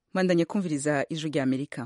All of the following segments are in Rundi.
mwandanye kumviriza ijwi rya amerika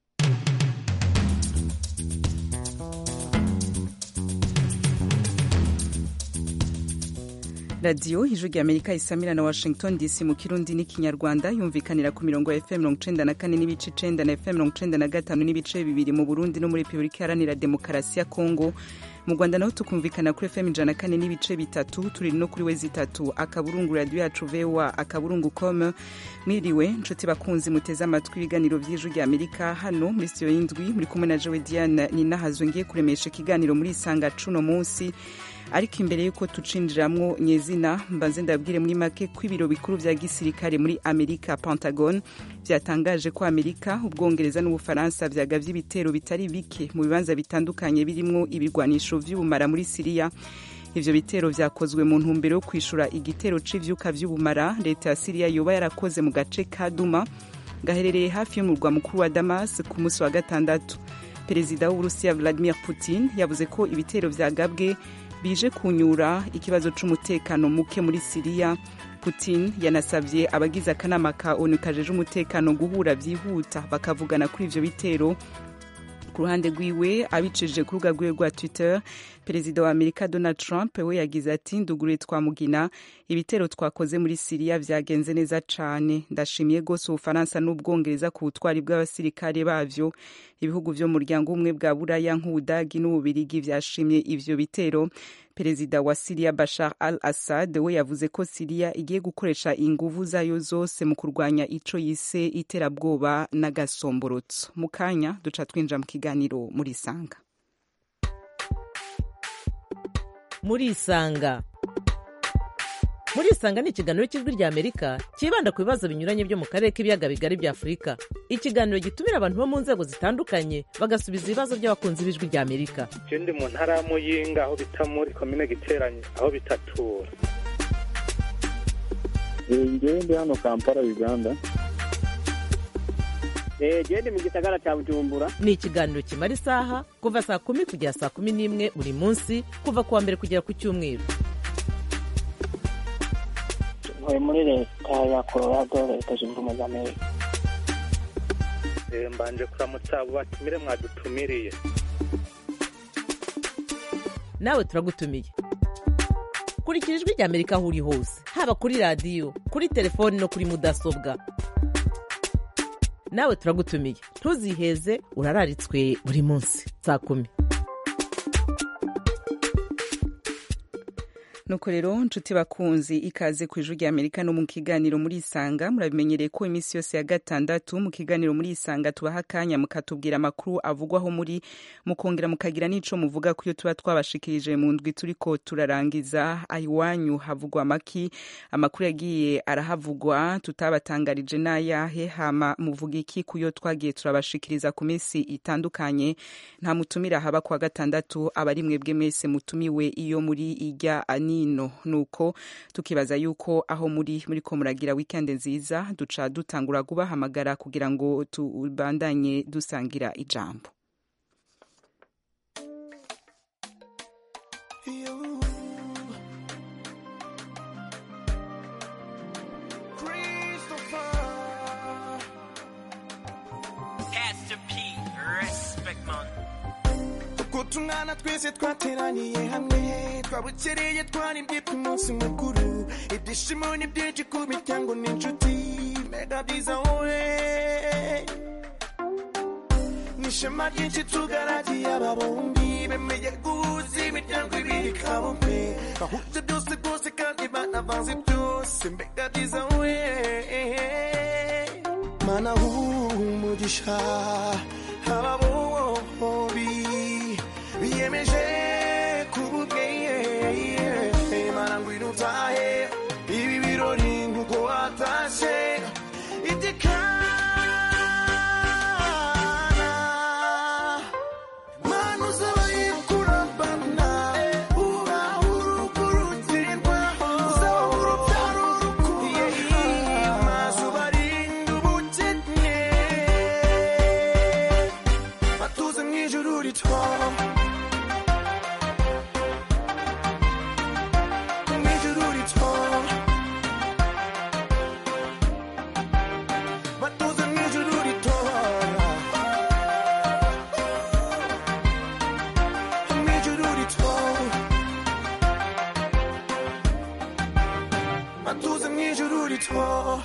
radiyo ijwi rya amerika isamira na washington dc mu kirundi n'ikinyarwanda yumvikanira ku mirongo ya fm mirongo icenda na kane n'ibice icenda na fm mirongo icenda na gatanu n'ibice bibiri mu burundi no muri repubulika iharanira demokarasi ya kongo mu rwanda naho tukumvikana kuri fm ijana na kane n'ibice bitatu turi no kuri wezi itatu akaburungu radiyo yacu voa akaburungu com mwiriwe nshuti bakunzi muteze amatwi ibiganiro by'ijwi rya amerika hano muri sitiyo y'indwi muri kumwe na jowe diane ninahazwe ngiye kuremesha ikiganiro muri isanga cuno munsi ariko imbere y'uko tucinjiramwo nyezina mbanze ndabwire muri make ko ibiro bikuru vya gisirikare muri amerika pentagon vyatangaje ko amerika ubwongereza n'ubufaransa vyagavye ibitero bitari bike mu bibanza bitandukanye birimwo ibigwanisho vy'ubumara muri siriya ivyo bitero vyakozwe mu ntumbero yo kwishura igitero c'ivyuka vy'ubumara leta ya siriya yoba yarakoze mu gace ka duma gaherereye hafi y'umurwa mukuru wa damas ku munsi wa gatandatu perezida w'uburusiya vladimir putin yavuze ko ibitero vyagabwe bije kunyura ikibazo c'umutekano muke muri siriya putin yanasavye abagize akanama ka onu kajeje umutekano guhura vyihuta bakavugana kuri ivyo bitero ku ruhande rwiwe abicishije ku rubuga rwiwe rwa twitter perezida wa amerika donald trump we yagize ati nduguriye twamugina ibitero twakoze muri siriya vyagenze neza cane ndashimiye rwose ubufaransa n'ubwongereza ku butwari bw'abasirikare bavyo ibihugu vyo mu muryango umwe bwa buraya nk'ubudagi n'ububirigi vyashimye ivyo bitero perezida wa siriya bashar al assad we yavuze ko siriya igiye gukoresha inguvu zayo zose mu kurwanya ico yise iterabwoba n'agasomborotso mu kanya duca twinjira mu kiganiro muri isanga muri isanga muri isanga ni ikiganiro cy'ijwi rya amerika cyibanda ku bibazo binyuranye byo mu karere k'ibiyaga bigari bya afurika ikiganiro gitumira abantu bo mu nzego zitandukanye bagasubiza ibibazo by'abakunzi b'ijwi rya amerika je ndi mu ntara ya muyinga aho bita muri komine giteranye aho bitatura ngewe ndi hano kampala uganda gende mu gisagara cya bujumbura ni ikiganiro kimara isaha kuva saa kumi kugera saa kumi n'imwe buri munsi kuva ku wa mbere kugera ku cyumweru ntuye muri leta ya colorado leta zunze ubumwe za amerika mbanje kuramutsa abo batumire mwadutumiriye nawe turagutumiye kurikira ijwi rya amerika aho uri hose haba kuri radiyo kuri telefoni no kuri mudasobwa nawe turagutumiye ntuziheze urararitswe buri munsi saa kumi nuko rero nshuti bakunzi ikaze ku ijwi rya amerika no mu kiganiro muri isanga murabimenyereye ko iminsi yose ya gatandatu mu kiganiro muri isanga tubaha akanya mukatubwira amakuru avugwaho muri mukongera mukagira n'ico muvuga ku yo tuba twabashikirije mu ndwi turiko turarangiza iwanyu havugwa amaki amakuru yagiye arahavugwa tutabatangarije n'ayahe hama muvuga iki ku yo twagiye turabashikiriza ku minsi itandukanye nta mutumira haba kwa gatandatu abari mwebwe mwese mutumiwe iyo muri ijya ani nino nuko tukibaza yuko aho muri muri ko muragira weekend nziza duca dutangura kubahamagara kugira ngo tubandanye dusangira ijambo tungana twese twateraniye hamwe twabukereye twaribye ku munsi mukuru ibyishimo ni byinshi ku miryango n'inshuti mega byiza wowe n'ishema ryinshi tugaragiye aba bombi bemeye guhuza imiryango ibiri kabombe bahuje byose rwose kandi banavanze byose mbega byiza we mana umugisha aba bombi biyemeje kububweye mana ngwino utahe ibi birori nkuko watashe itekana mana uzabaye kurambana uba urukurutirwa uzaba urubyaro urukuye maze ubarinde ubukene batuze mu ijuru rito ijuru rito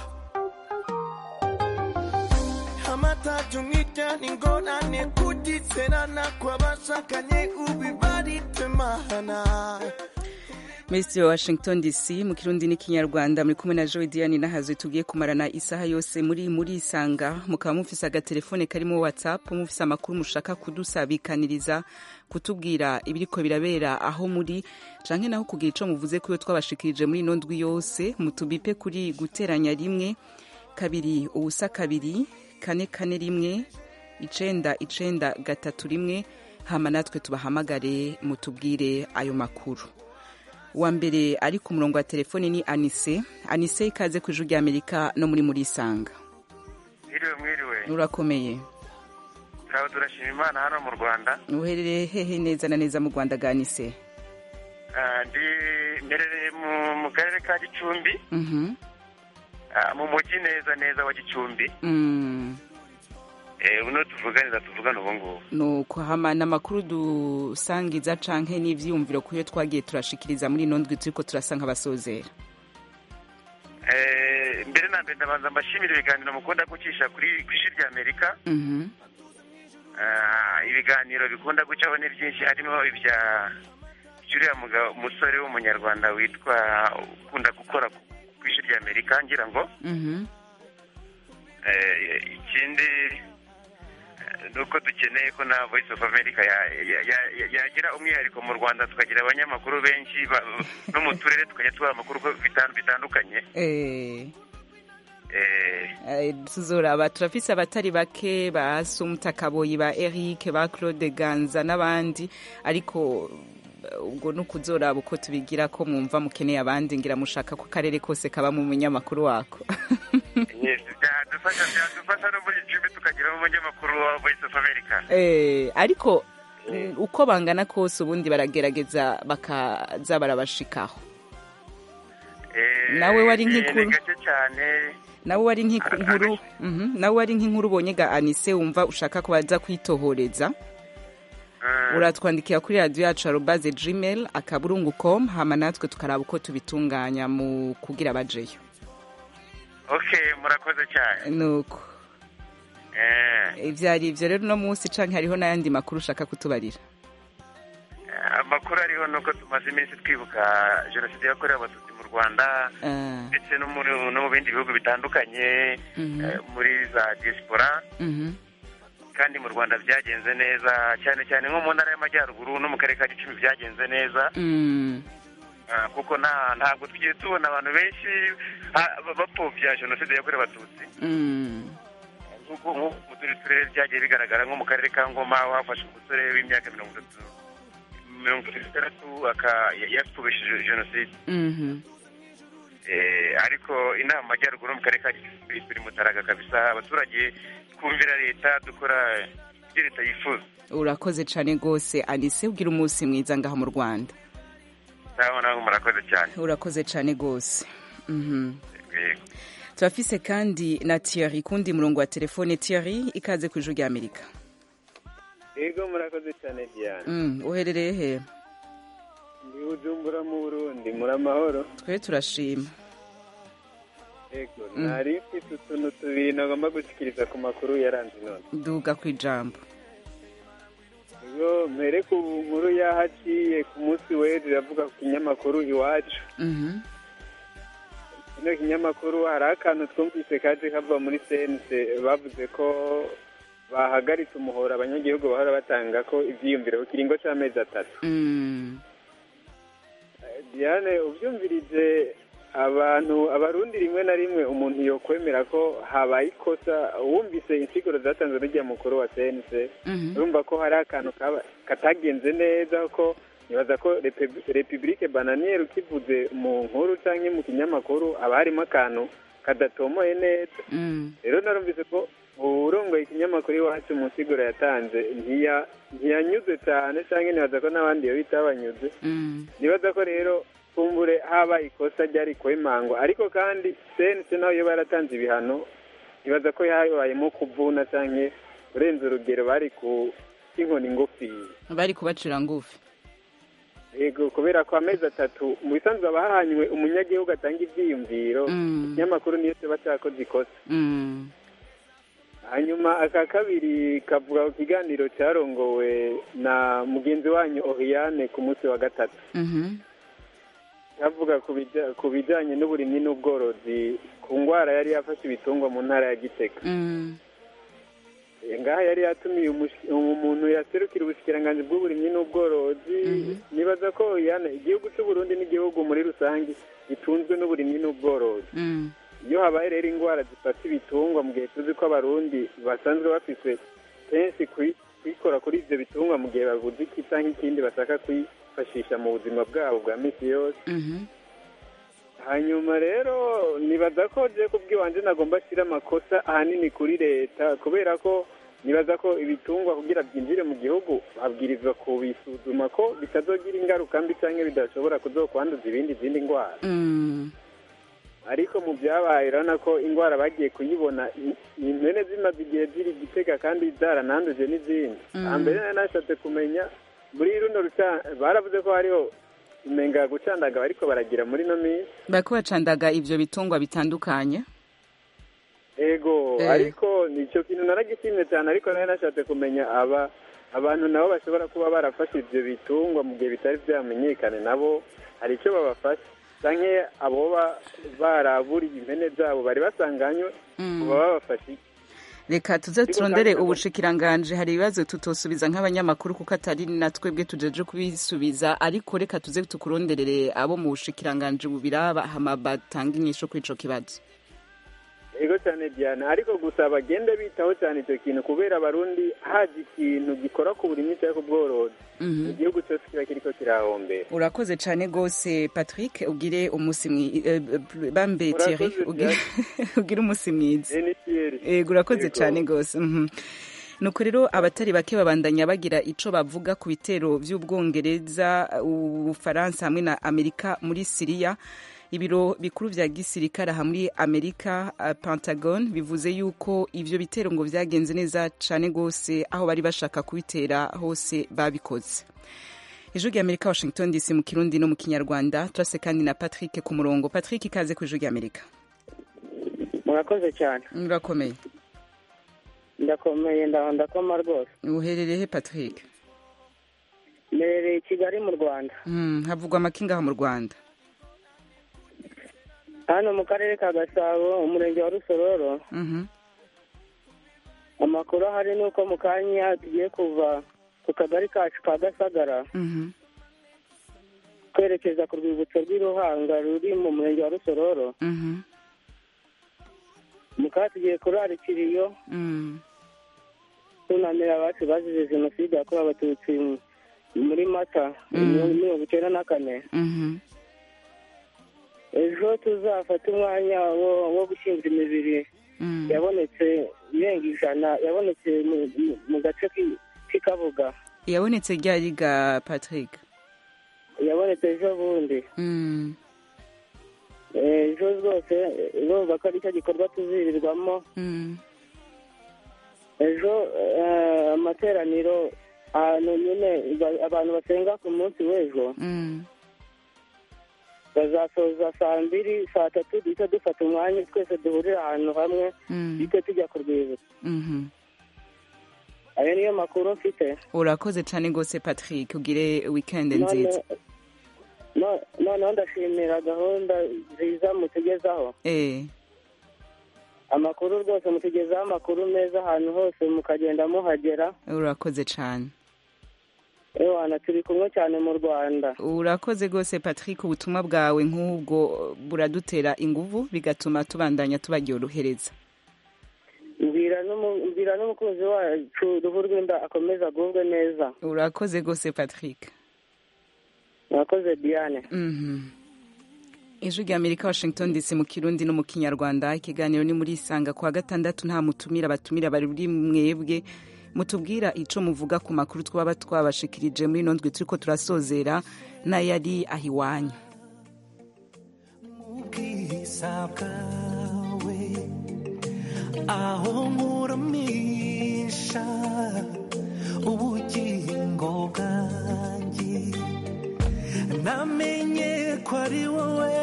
amatatu nk'ijyana ingorane kugitserana kw'abashakanye ubibaritsemahana Minisitiri wa Washington DC mu kirundi n'ikinyarwanda muri kumwe na Joy Diane nahazwe tugiye kumarana isaha yose muri muri isanga mukaba mufise agatelefone karimo WhatsApp mufise amakuru mushaka kudusabikaniriza kutubwira ibiriko birabera aho muri canke naho kugira ico muvuze kuyo twabashikirije muri ino ndwi yose mutubipe kuri guteranya rimwe kabiri ubusa kabiri kane kane rimwe icenda icenda gatatu rimwe hama natwe tubahamagare mutubwire ayo makuru wa mbere ari ku murongo wa telefoni ni anise anise ikaze ku ijuru ry'amerika no muri muri isanga mwiriwe mwiriwe urakomeye turaba turashima imana hano mu rwanda uherereye hehe neza na neza mu rwanda ga anise Ah, ndi mberereye mu- mu karere ka gicumbi Mhm. ah, mu mujyi neza neza wa gicumbi Mm. Eh, uno tuvuganiza tuvugana ubu ngubu nuko hama n'amakuru dusangiza canke n'ivyiyumviro kuyo twagiye turashikiriza muri ino ndwi turiko turasa nk'abasozera Eh, mbere na mbere ndabanza mbashimira ibiganiro mukunda gucisha kuri ku isi rya amerika Mhm. Ah, ibiganiro bikunda gucaho ni byinshi harimo ibya uriya mugabo umusore w'umunyarwanda witwa ukunda gukora ku ku isi rya amerika ngira ngo Mhm. Eh, ikindi eh, ni uko dukeneye ko na voice of america ya- ya- ya- ya- yagira umwihariko mu rwanda tukagira abanyamakuru benshi ba- no mu turere tukajya tubaha amakuru ko bitan- bitandukanye Eh. Eh, Eh, tuzoraba turafise abatari bake ba Sumta Kaboyi ba Eric ba Claude Ganza n'abandi ariko eh, ubwo ni ukuzoraba uko tubigira ko mwumva mukeneye abandi ngira mushaka ko akarere kose kaba mu munyamakuru wako yes, byadufasha byadufasha no muri gicumbi tukagiramo umunyamakuru wa voice of america Eh, ariko mm, uko bangana kose ubundi baragerageza bakaza barabashikaho Eh, Nawe wari ni- nk'ikuru. ni gake cyane nawe wari nk'inkuru Mhm, nawe wari nk'inkuru ubonye ga Anise wumva ushaka ko baza kwitohoreza Mm. uratwandikira kuri radiyo yacu arobaze gmail akaburungu com hama natwe tukaraba uko tubitunganya mu kugira bajeyo okay murakoze cyane nuko Eh, ivyari ivyo rero uno munsi canke hariho n'ayandi makuru ushaka kutubarira amakuru ariho ni uko tumaze iminsi twibuka jenoside yakorewe abatutsi mu rwanda Ah, ndetse no muri no mu bindi bihugu bitandukanye mhm, eh, muri za diaspora mhm, kandi mu rwanda byagenze neza cyane cyane nko mu ntara y'amajyaruguru no mu karere ka gicumbi byagenze neza mm, Ah, kuko nta ntabwo tugiye tubona abantu benshi ah, ba- bapfobya jenoside yakorewe abatutsi mm, nk'uko nk'uko mu tundi turere byagiye bigaragara nko mu karere ka ngoma aho hafashe umusore w'imyaka mirongo itatu mirongo itandatu aka- ya- yapfubishije jenoside mhm. Eh, ariko inama majyaruguru mu karere ka gicumbi turi mutaraga kabisa abaturage twumvira leta dukora ibyo leta yifuza urakoze cane rwose anise ubwira umunsi mwiza ngaho mu rwanda naho naho murakoze cyane urakoze cane rwose Mhm. Yego. turafise kandi na Thierry kundi murongo wa telefone Thierry ikaze ku ijuru rya Amerika yego murakoze cyane diane Mm, uherereye he ndi bujumbura mu burundi muri amahoro twe turashima yego Mm. nari mfite utuntu tubiri nagomba gushyikiriza ku makuru yaranze none duga ku ijambo yego mbere ku nkuru yahaciye ku munsi w'ejo iravuga ku kinyamakuru iwacu Mhm. kino kinyamakuru hari akantu twumvise kaje kava muri sense bavuze ko bahagaritse umuhora abanyagihugu bahora batanga ko ivyiyumviro ku kiringo c'amezi atatu Mm, diane ubyumvirije abantu abarundi rimwe na rimwe umuntu yokwemera ko habaye ikosa wumvise insiguro zatanzwe n'ujya mukuru wa sense mhm. urumva ko hari akantu kaba- katagenze neza ko nibaza ko Repe- repubulike bananiyeri ukivuze mu nkuru cyangwa mu kinyamakuru haba harimo akantu kadatomoye neza Mm, rero narumvise ko urongoye ikinyamakuru iwacu mu nsiguro yatanze ntiya- ntiyanyuze cyane cyangwa nibaza ko n'abandi iyo bitabanyuze mm, nibaza ko rero kumbure haba ikosa ryari kwemangwa ariko kandi sense naho iyo baratanze ibihano nibaza ko yabayemo kuvuna cyangwa kurenza urugero bari ku inkoni ngufiya bari kubacira ngufi yego kubera ko amezi atatu mu bisanzwe haba hahanywe umunyagihugu atanga ivyiyumviro Mm. ikinyamakuru niyo kiba cakoze ikosa Mm. hanyuma aka kabiri kavuga ku kiganiro cyarongowe na mugenzi wanyu Oriane ku munsi wa gatatu Mhm. kavuga ku bija- ku bijanye n'uburimyi n'ubworozi ku ngwara yari yafashe ibitungwa mu ntara ya Gitega Mm. Eh, ngaha yari yatumiye umushi- umuntu yaserukira ubushikiranganji bw'uburimyi n'ubworozi nibaza ko Oriane igihugu cy'u Burundi n'igihugu muri rusange gitunzwe n'uburimyi n'ubworozi Mm. iyo habaye rero indwara zifata ibitungwa mu gihe tuzi ko abarundi basanzwe bafise kenshi kwi- kwikora kuri ivyo bitungwa mu gihe babuze iki canke ikindi bashaka kwifashisha mu buzima bwabo bwa misi yose Mhm. hanyuma rero nibaza ko je kubw'iwanje nagomba ashira amakosa ahanini kuri leta kubera ko nibaza ko ibitungwa kugira byinjire mu gihugu babwirizwa kubisuzuma ko bitazogira ingaruka mbi canke bidashobora kuzokwanduza ibindi zindi ndwara Mm. ariko mu byabaye urabona ko indwara bagiye kuyibona i- impene zimaze igihe ziri gitega kandi zarananduje n'izindi Mm. hambere nari nashatse kumenya muri runo ruca baravuze ko hariho imenga gucandaga bariko baragira muri no minsi bariko bacandaga ivyo bitungwa bitandukanye ego Eh. ariko nicyo kintu naragishimye cyane ariko nari nashatse kumenya aba abantu nabo bashobora kuba barafashe ivyo bitungwa mu gihe bitari vyamenyekane nabo hari icyo babafasha canke aboba baraburiye impene zabo bari basanganywe Mm. uba babafashe iki? reka tuze Ariko turondere kandi- ubushikiranganje hari ibibazo tutosubiza nk'abanyamakuru kuko atari na twebwe tujeje kubisubiza ariko reka tuze tukuronderere abo mu bushikiranganje bubiraba hama batanga inyisho kuri ico kibazo ego cyane diana ariko gusa bagende bitaho cyane icyo kintu kubera abarundi haje ikintu gikora ku burimyi cyangwa ku bworozi Mhm. igihugu cyose kiba kiriko kirahombera urakoze cane gose patrick ugire umusi mwi- eh, eh, bambe Urakoze Thierry ugire ugire umusi mwiza enitiyeri ego urakoze Yego. cyane rwose mhm. nuko rero abatari bake babandanya bagira ico bavuga ku bitero vy'ubwongereza ubufaransa hamwe na amerika muri siriya ibiro bikuru vya gisirikare aha muri amerika uh, pentagon bivuze yuko ivyo bitero ngo vyagenze neza cane gose aho bari bashaka kubitera hose babikoze ijwi rya amerika washington dc mu kirundi no mu kinyarwanda turase kandi na patrick ku murongo patrick ikaze ku ijwi rya amerika murakoze cyane urakomeye ndakomeye ndaho ndakoma rwose uherereye he patrick mberereye i kigali mu rwanda Mm, havugwa amakinga aha mu rwanda hano mu karere ka gasabo umurenge wa rusororo Mhm. amakuru ahari ni uko mu kanya tugiye kuva ku kagari kacu ka gasagara Mhm. twerekeza ku rwibutso rw'iruhanga ruri mu murenge wa rusororo Mhm. mu kanya tugiye kurarikira iyo Mm. tunamira abacu bazize jenoside yakorewe abatutsi mu- muri mata Mm. muri mirongo icyenda na kane Mhm. ejo tuzafata umwanya wo wo gushyingura imibiri Mm. yabonetse irenga ijana yabonetse mu- mu- mu gace k'i- k'i kabuga yabonetse ryari ga patrick yabonetse ejo bundi Mm. Eh, ejo rwose eh, urumva ko ari cyo gikorwa tuzirirwamo Mm. ejo eh, amateraniro ahantu nyine ba- abantu basenga ku munsi w'ejo Mm. bazasoza saa mbiri saa tatu duhita dufata umwanya twese duhurira ahantu hamwe Mm. duhite tujya ku rwibutso Mhm. ayo niyo makuru mfite urakoze cyane rwose patrick ugire weekend None- nziza no- noneho ndashimira gahunda nziza mutugezaho eh amakuru rwose mutugezaho amakuru meza ahantu hose mukagenda muhagera urakoze cyane ewana turi kumwe cyane mu rwanda urakoze rwose patrick ubutumwa bwawe nk'ubwo buradutera inguvu bigatuma tubandanya tubaryohereza mbwira n'umu- mbwira n'umukunzi wacu uruhu rw'inda akomeza agubwe neza urakoze rwose patrick murakoze diane Mhm. ijwi rya amerika washington dc mu kirundi no mu kinyarwanda ikiganiro ni muri isanga kuwa gatandatu nta mutumira abatumira bari mwebwe mutubwira ico muvuga ku makuru twaba twabashikirije muri ino ndwi turiko turasozera n'ayari aho iwanyu ubwiza bwawe aho nkuramisha ubugingo bwanjye namenye ko ari wowe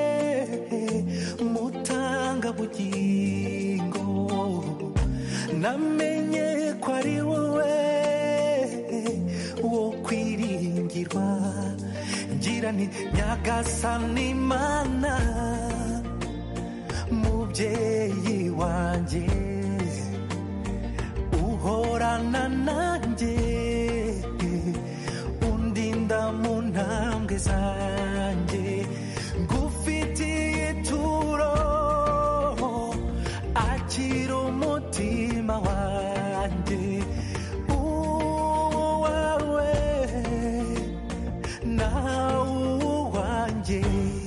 mutanga bugingo namenye ko ari wowe wo kwiringirwa ngira nti nyagasani mana mubyeyi wanjye uhorana nanjye undinda mu ntambwe zanjye ngufitiye ituro akira umutima wanjye uwawe nawe uwanjye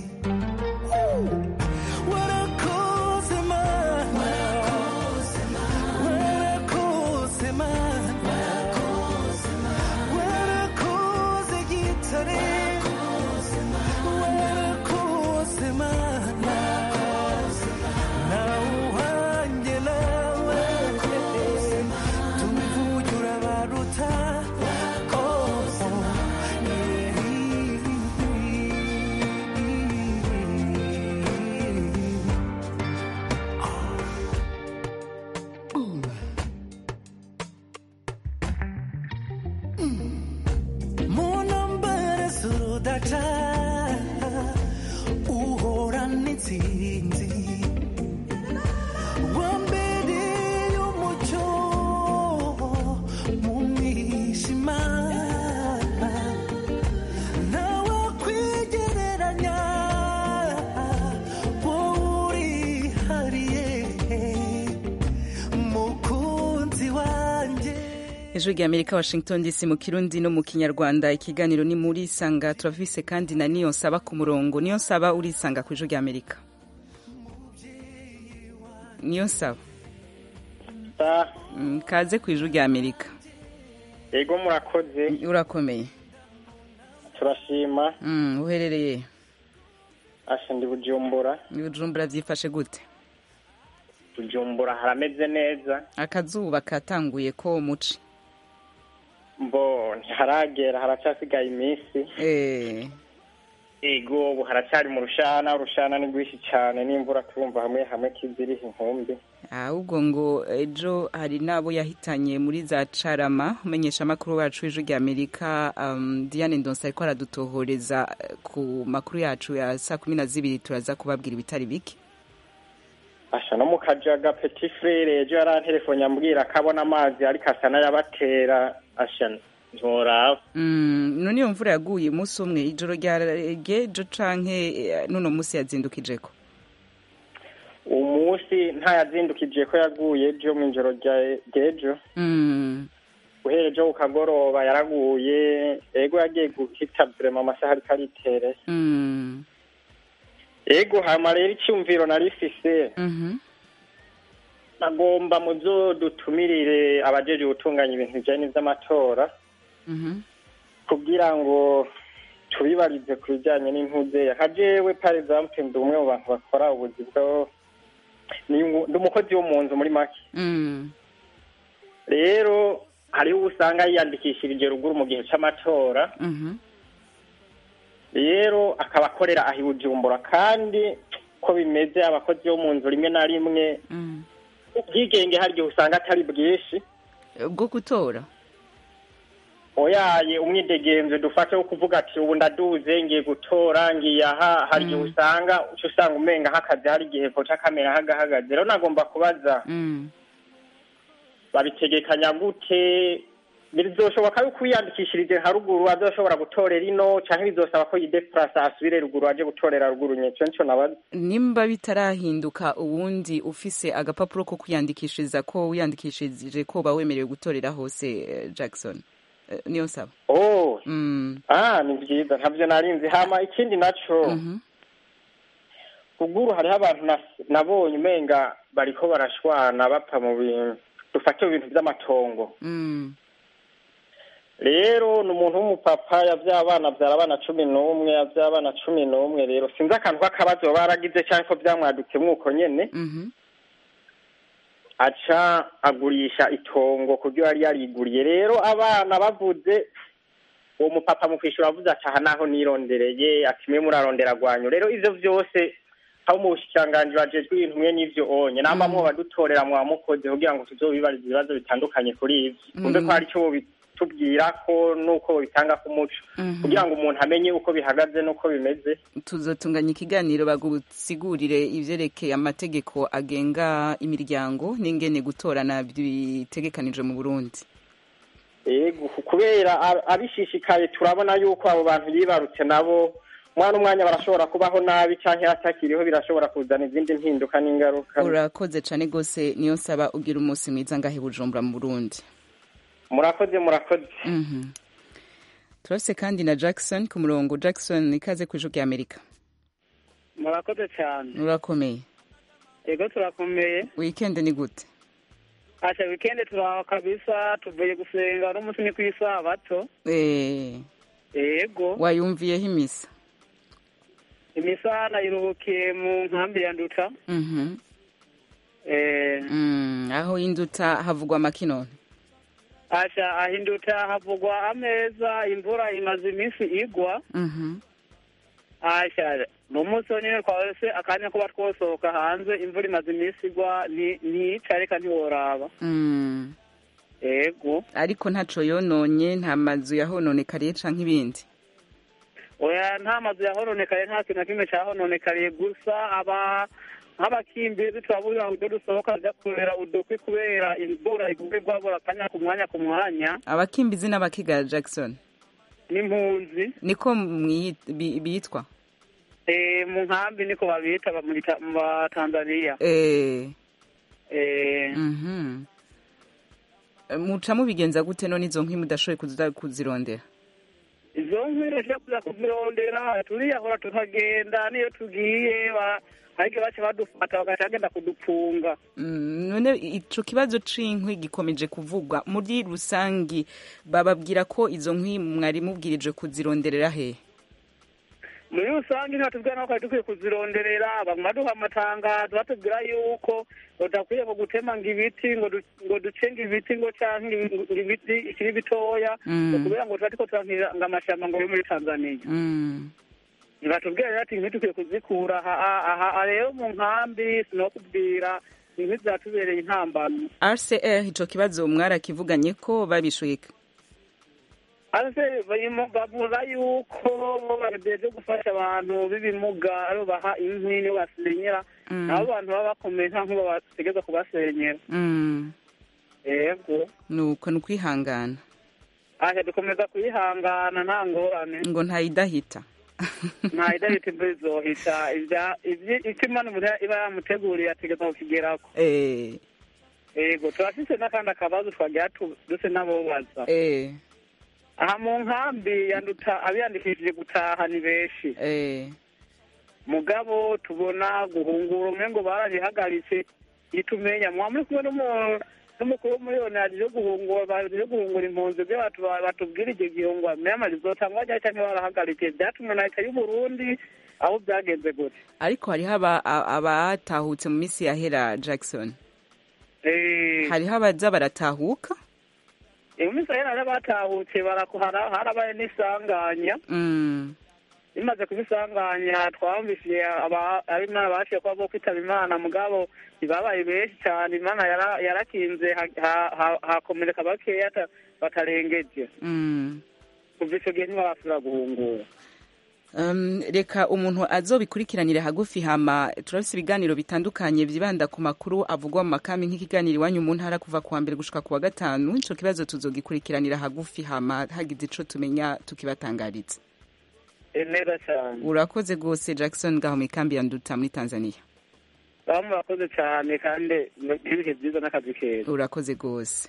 warakoze mana warakoze mana warakoze gitare warakoze mana nawe uwanjye nawe tuvuge urabaruta oh, yeah. munambara z'urudaca uhorana intsinzi wambereye umucyo mu mwijima nawe kwigereranya wowe urihariye mukunzi wanjye ijwi rya amerika washington dc mu kirundi no mu kinyarwanda ikiganiro ni muri isanga turavise kandi na niyo nsaba ku murongo niyo nsaba urisanga ku ijwi rya amerika niyo nsaba Mm, kaze ku ijwi rya amerika yego murakoze urakomeye turashima Mm, uherereye asha ndi bujumbura ibijumbura byifashe gute bujumbura harameze neza akazuba katanguye ko muci mbo ntiharagera haracyasigaye iminsi eh yego ubu haracyari mu rushana urushana ni rwinshi cyane n'imvura turumva hamwe hamwe kiziriha inkumbi ahubwo ngo ejo hari n'abo yahitanye muri za carama umenyesha amakuru wacu w'ijwi rya amerika um, diane ndonsa ariko aradutohoreza eh, ku makuru yacu ya saa kumi na zibiri turaza kubabwira ibitari bike asha no mu kajaga petit frere ejo yarantelefone ambwira ko abona amazi ariko asa n'ayabatera asha ntoraba mm, none iyo mvura yaguye umunsi umwe ijoro ryagejo canke eh, nuno munsi yazindukijeko umunsi ntayazindukije ko yaguye ejo mu ijoro rya- ry'ejo mm. guhera ejo ku kagoroba yaraguye ego yagiye guhita vrema amasaha ariko aritere Mm. ego hama rero icyumviro narifise Mhm. nagomba mu byo dutumirire abajeje gutunganya ibintu bijyanye n'ivy'amatora Mhm. kugira ngo tubibarize ku bijyanye n'impuze nka jewe par exemple ndi umwe mu bantu bakora ubuzi bwo ni umu- ndi umukozi wo mu nzu muri make Mm. rero hariho uwo usanga yiyandikishirije ruguru mu gihe c'amatora Mhm. rero akaba akorera aho i bujumbura kandi ko bimeze abakozi bo mu nzu rimwe na rimwe Mm. ubwigenge hari igihe usanga atari bwinshi bwo gutora oyaye umwidegenzo dufate wo kuvuga ati ubu ndaduze ngiye gutora ngiye aha hari igihe usanga uca usanga umenga nk'akazi hari igihe koca kamera hagahagaze rero nagomba kubaza Mm. babitegekanya gute bizoshoboka yuko wiyandikishirije haruguru azoshobora gutorera ino canke bizosaba ko yideplasa asubire ruguru aje gutorera ruguru nyeco nico nabaza nimba bitarahinduka ubundi ufise agapapuro ko kwiyandikishiriza ko wiyandikishije ko uba wemerewe gutorera hose eh, jackson Eh, niyo nsaba oh Mm. ah ni vyiza ntavyo narinzi hama ikindi naco Mhm. ruguru hariho abantu nas- nabonye umenga bariko barashwana bapfa mu bintu dufate mu bintu vy'amatongo Mm. rero ni umuntu w'umupapa yavyaye abana avyara abana cumi n'umwe yavyaye abana cumi n'umwe rero sinzi akantu k'akabazo baba baragize canke ko vyamwadutsemwo uko nyene Mhm. aca agurisha itongo kuryo yari yariguriye rero abana bavuze uwo mupapa mu kwishyura avuze ati aha naho nirondereye ati mwe murarondera rwanyu rero ivyo vyose abo mu bushikiranganji bajejwe ibintu mwe n'ivyo onye namba mwo badutorera mwa mukoze kugira ngo tuzobibarize ibibazo bitandukanye kuri ivyo kumve ko hari ico tubwira ko nuko bitanga ku muco kugira ngo umuntu amenye uko bihagaze n'uko bimeze tuzotunganya ikiganiro bagusigurire ivyerekeye amategeko agenga imiryango n'ingene gutorana bitegekanijwe mu Burundi ego kubera abishishikaye turabona yuko abo bantu yibarutse nabo mwana umwanya barashobora kubaho nabi canke atakiriho birashobora kuzana izindi mpinduka n'ingaruka urakoze cane gose niyo nsaba ugira umunsi mwiza ngahe bujumbura mu Burundi murakoze murakoze turafise kandi na Jackson ku murongo Jackson ikaze ku ijwi Amerika murakoze cyane urakomeye yego turakomeye weekend ni gute asha weekend turaho kabisa tuvuye gusenga n'umunsi ni ku isabato eh yego wayumviyeho imisa imisa nayiruhukiye mu nkambi ya nduta mhm eh mm, aho induta havugwa makinone asha ahinduta havugwa ameza imvura imaze iminsi igwa mhm asha mu munsi nyine twahise akanya kuba twosohoka hanze imvura imaze iminsi igwa ntica reka ntiworaba mm. ego ariko ntaco yononye nta mazu yahononekariye canke ibindi oya nta mazu yahononekariye nta kintu na kimwe cahononekariye gusa aba nk'abakimbizi turaburira uburyo dusohoka tujya kurera udukwi kubera imvura iguma igwabura akanya ku mwanya ku mwanya abakimbizi n'abakigara Jackson n'impunzi niko mwi- bi- bitwa eh mu nkambi niko babita ba- muri Ta- mu ba Tanzania eh eh mhm muca mubigenza gute none izo nkwi mudashoboye kuza kuzirondera izo nkwi rero kuza kuzirondera turiyahora tukagenda niyo tugiye ba- ariko baca badufata bagaca bagenda kudupfunga Mm, none ico kibazo c'inkwi gikomeje kuvugwa muri rusangi bababwira ko izo nkwi mwari mubwirije kuzironderera he muri rusange ntibatubwira naho twari dukwiye kuzironderera bamwe baduha amatangazo batubwira yuko udakwiye ngo gutema ngo ibiti ngo du- ngo duce ngo ibiti ngo canke ngo ibiti ikiri bitoya Mm. ngo kubera ngo tuba turiko turankira ngo amashamba ngo yo muri tanzaniya Mm. ntibatubwira rero ati inkwi dukwiye kuzikura aha aha aha rero mu nkambi sinokubwira inkwi zatubereye intambano RCR ico kibazo mwarakivuganye ko babishuye ase barimo bavuga yuko bagejeje gufasha abantu b'ibimuga aribo baha inkwi nibo basenyera Mm. nabo bantu baba bakomeye nta nk'ubo bategeza kubasenyera Mm. yego nuko ni ukwihangana aje dukomeza kuyihangana nta ngorane ngo ntayidahita nta idahita imvura izohita ibya- ibyi- icyo imana umuntu iba yamuteguriye ategeza kukigerako eh yego turafise n'akandi akabazo twagira tu- duse n'abobaza eh aha mu nkambi yanduta abiyandikishije gutaha ni benshi eh mugabo tubona guhungura umwe ngo barabihagaritse itumenya mwa muri kumwe n'umu- n'umukuru w'umuriyoni yaje guhungura baje guhungura impunzi byo batu- batubwira igihe gihungura myama rizotangwa ryari canke barahagarikiye vyatumwe na leta y'uburundi aho byagenze gute ariko hariho aba- a- abatahutse mu minsi yahera Jackson Eh, hariho abaza baratahuka mu minsi ahera rero batahutse barakuhara harabaye n'isanganya Mm. bimaze kubisanganya twamvishije aba- ab'imana baciye kuba bo kwitaba imana mugabo ntibabaye benshi cyane imana yara- yarakinze ha- ha- ha- hakomereka bakeya ata- batarengeje Mm. kuva ico gihe ntibarasubira guhungura Um, reka umuntu azobikurikiranire hagufi hama turafise ibiganiro bitandukanye vyibanda ku makuru avugwa mu makambi nk'ikiganiro iwanyu mu ntara kuva kuwa mbere gushika kuwa gatanu ico kibazo tuzogikurikiranira hagufi hama hagize ico tumenya tukibatangariza Eh, neza cyane urakoze gose Jackson ngaho mu ikambi ya Nduta muri Tanzania baba murakoze cyane kandi ibihe byiza n'akazi keza urakoze gose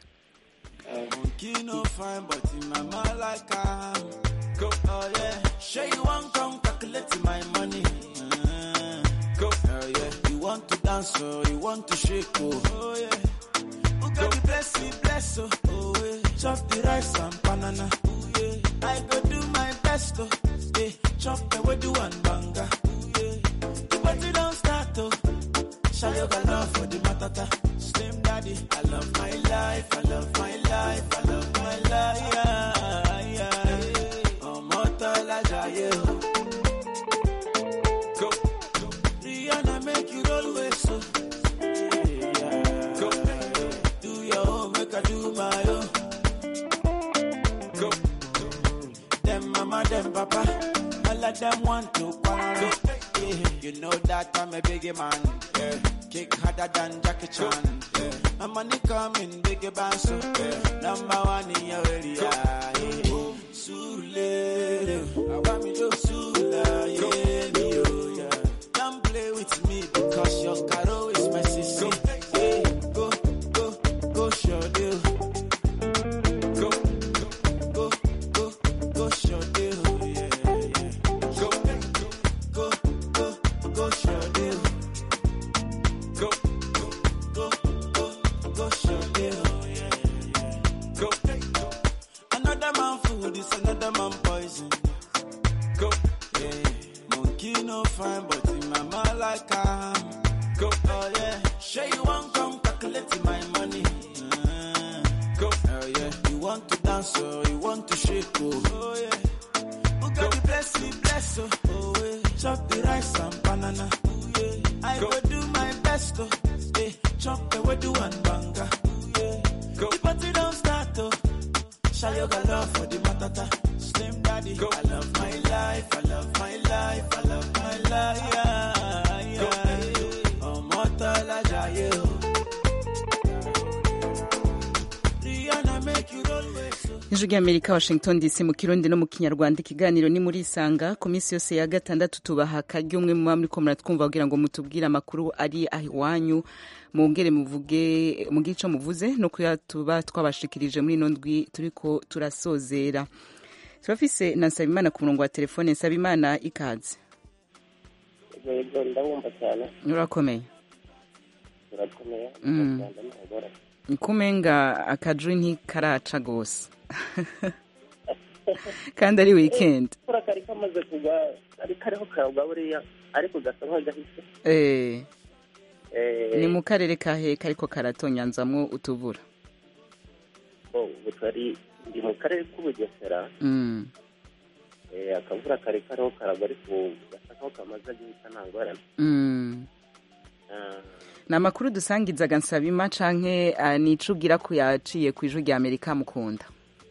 Monkey no fine, but in my mind like I go. Oh yeah, sure you want come calculate my money. Uh, go. Oh yeah, you want to dance or you want to shake oh. Oh yeah, who got the blessing bless oh. Oh yeah, chop the rice and banana. Oh yeah, I go do my best oh. Yeah, chop the way do and banga. Oh yeah, the party don't start oh. Show your love for the matata. Slim daddy, I love my life, I love my life, I love my life. Yeah, yeah. of them want to quarrel. Yeah, you know that I'm a biggie man. Yeah, kick harder than Jackie Chan. Yeah, my money coming bigger bang so. Yeah, number one in your area. Yeah, Sule, I want me to Sula. Yeah, me, oh, yeah. Don't play with me because your caro is my sister. Yeah, go, go, go, show deal. Go, go, go, go, show deal. Yeah, yeah. Go, go, go, go, show deal. Go, go, go, go, show deal. Yeah, yeah. Go, another man food is another man poison. Go, yeah. Monkey no fine, but in my mind like I am. Go, oh yeah. Sure you want come calculate my money. Uh, go, oh yeah. You want to dance or you want to shake, oh, oh yeah. Who got the bless me, bless, oh, oh yeah. Chop the rice and banana, oh yeah. I go do my best, oh, yeah. Chop the wedu and banga, oh yeah. Go, the party don't start, oh. Show you got love for the matata. Slim daddy, go. I love my life, I love my life, I love my life. Yeah, yeah. Ọmọ tọ́lá jayé o. Rihanna make you roll with so. ijwi ry'amerika washington dc mu kirundi no mu kinyarwanda ikiganiro ni muri isanga ku minsi yose ya gatandatu tubaha akaryo umwe muba muriko muratwumva kugira ngo mutubwire amakuru ari aho iwanyu mwongere muvuge mugire ico muvuze no kuya tuba twabashikirije muri ino ndwi turiko turasozera turafise na nsabimana ku murongo wa telefone nsabimana ikaze yego ndabumva cyane urakomeye turakomeye Mm. Rwanda ntagora kumenga akajwi ntikaraca gose kandi ari weekend kura kari kamaze kugwa kari kariho karagwa buriya ariko gasa nk'agahise eh Eh, ni mu karere kahe kariko karatonyanzamwo utubura bo, ubu turi ndi mu karere k'ubugesera mm. Eh, akavura kari kariho karagwa ariko gasa nkaho kamaze guhita nta ngorane Mm. Ah, ni amakuru dusangizaga nsabima canke uh, nico ugira ko yaciye ku ijwi rya amerika mukunda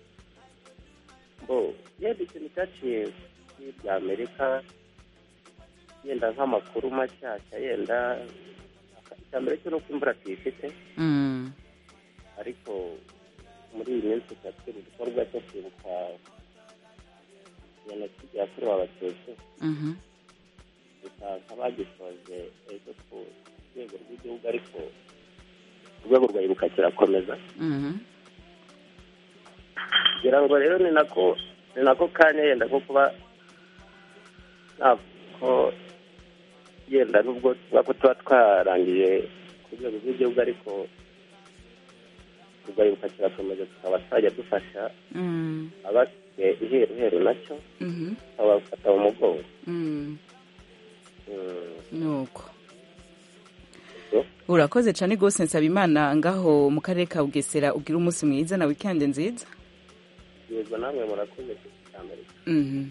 bo yenda ikintu cyaciye kuri bya amerika yenda nk'amakuru mashyashya yenda icya mbere cyo ni uko imvura tuyifite mm. ariko muri iyi minsi tuba turi mu gikorwa cyo kwibuka jenoside yakorewe abatutsi Mhm. gusa nk'abagisoje ejo ku rwego rw'igihugu ariko urwego rwa ibuka kirakomeza Mhm. kugira ngo rero ni nako ni nako kanya yenda ko kuba ntabwo yenda nubwo tuba ko tuba twarangije ku rwego rw'igihugu ariko urwa ibuka kirakomeza tukaba twajya dufasha Mm. abasigaye iheru heru nacyo Mhm. abafata mu mugongo Mm. Mm. nuko urakoze cane gose nsabimana ngaho mu karere ka bugesera ugira umunsi mwiza na weekend nziza yego namwe murakoze ku cyambere Mhm.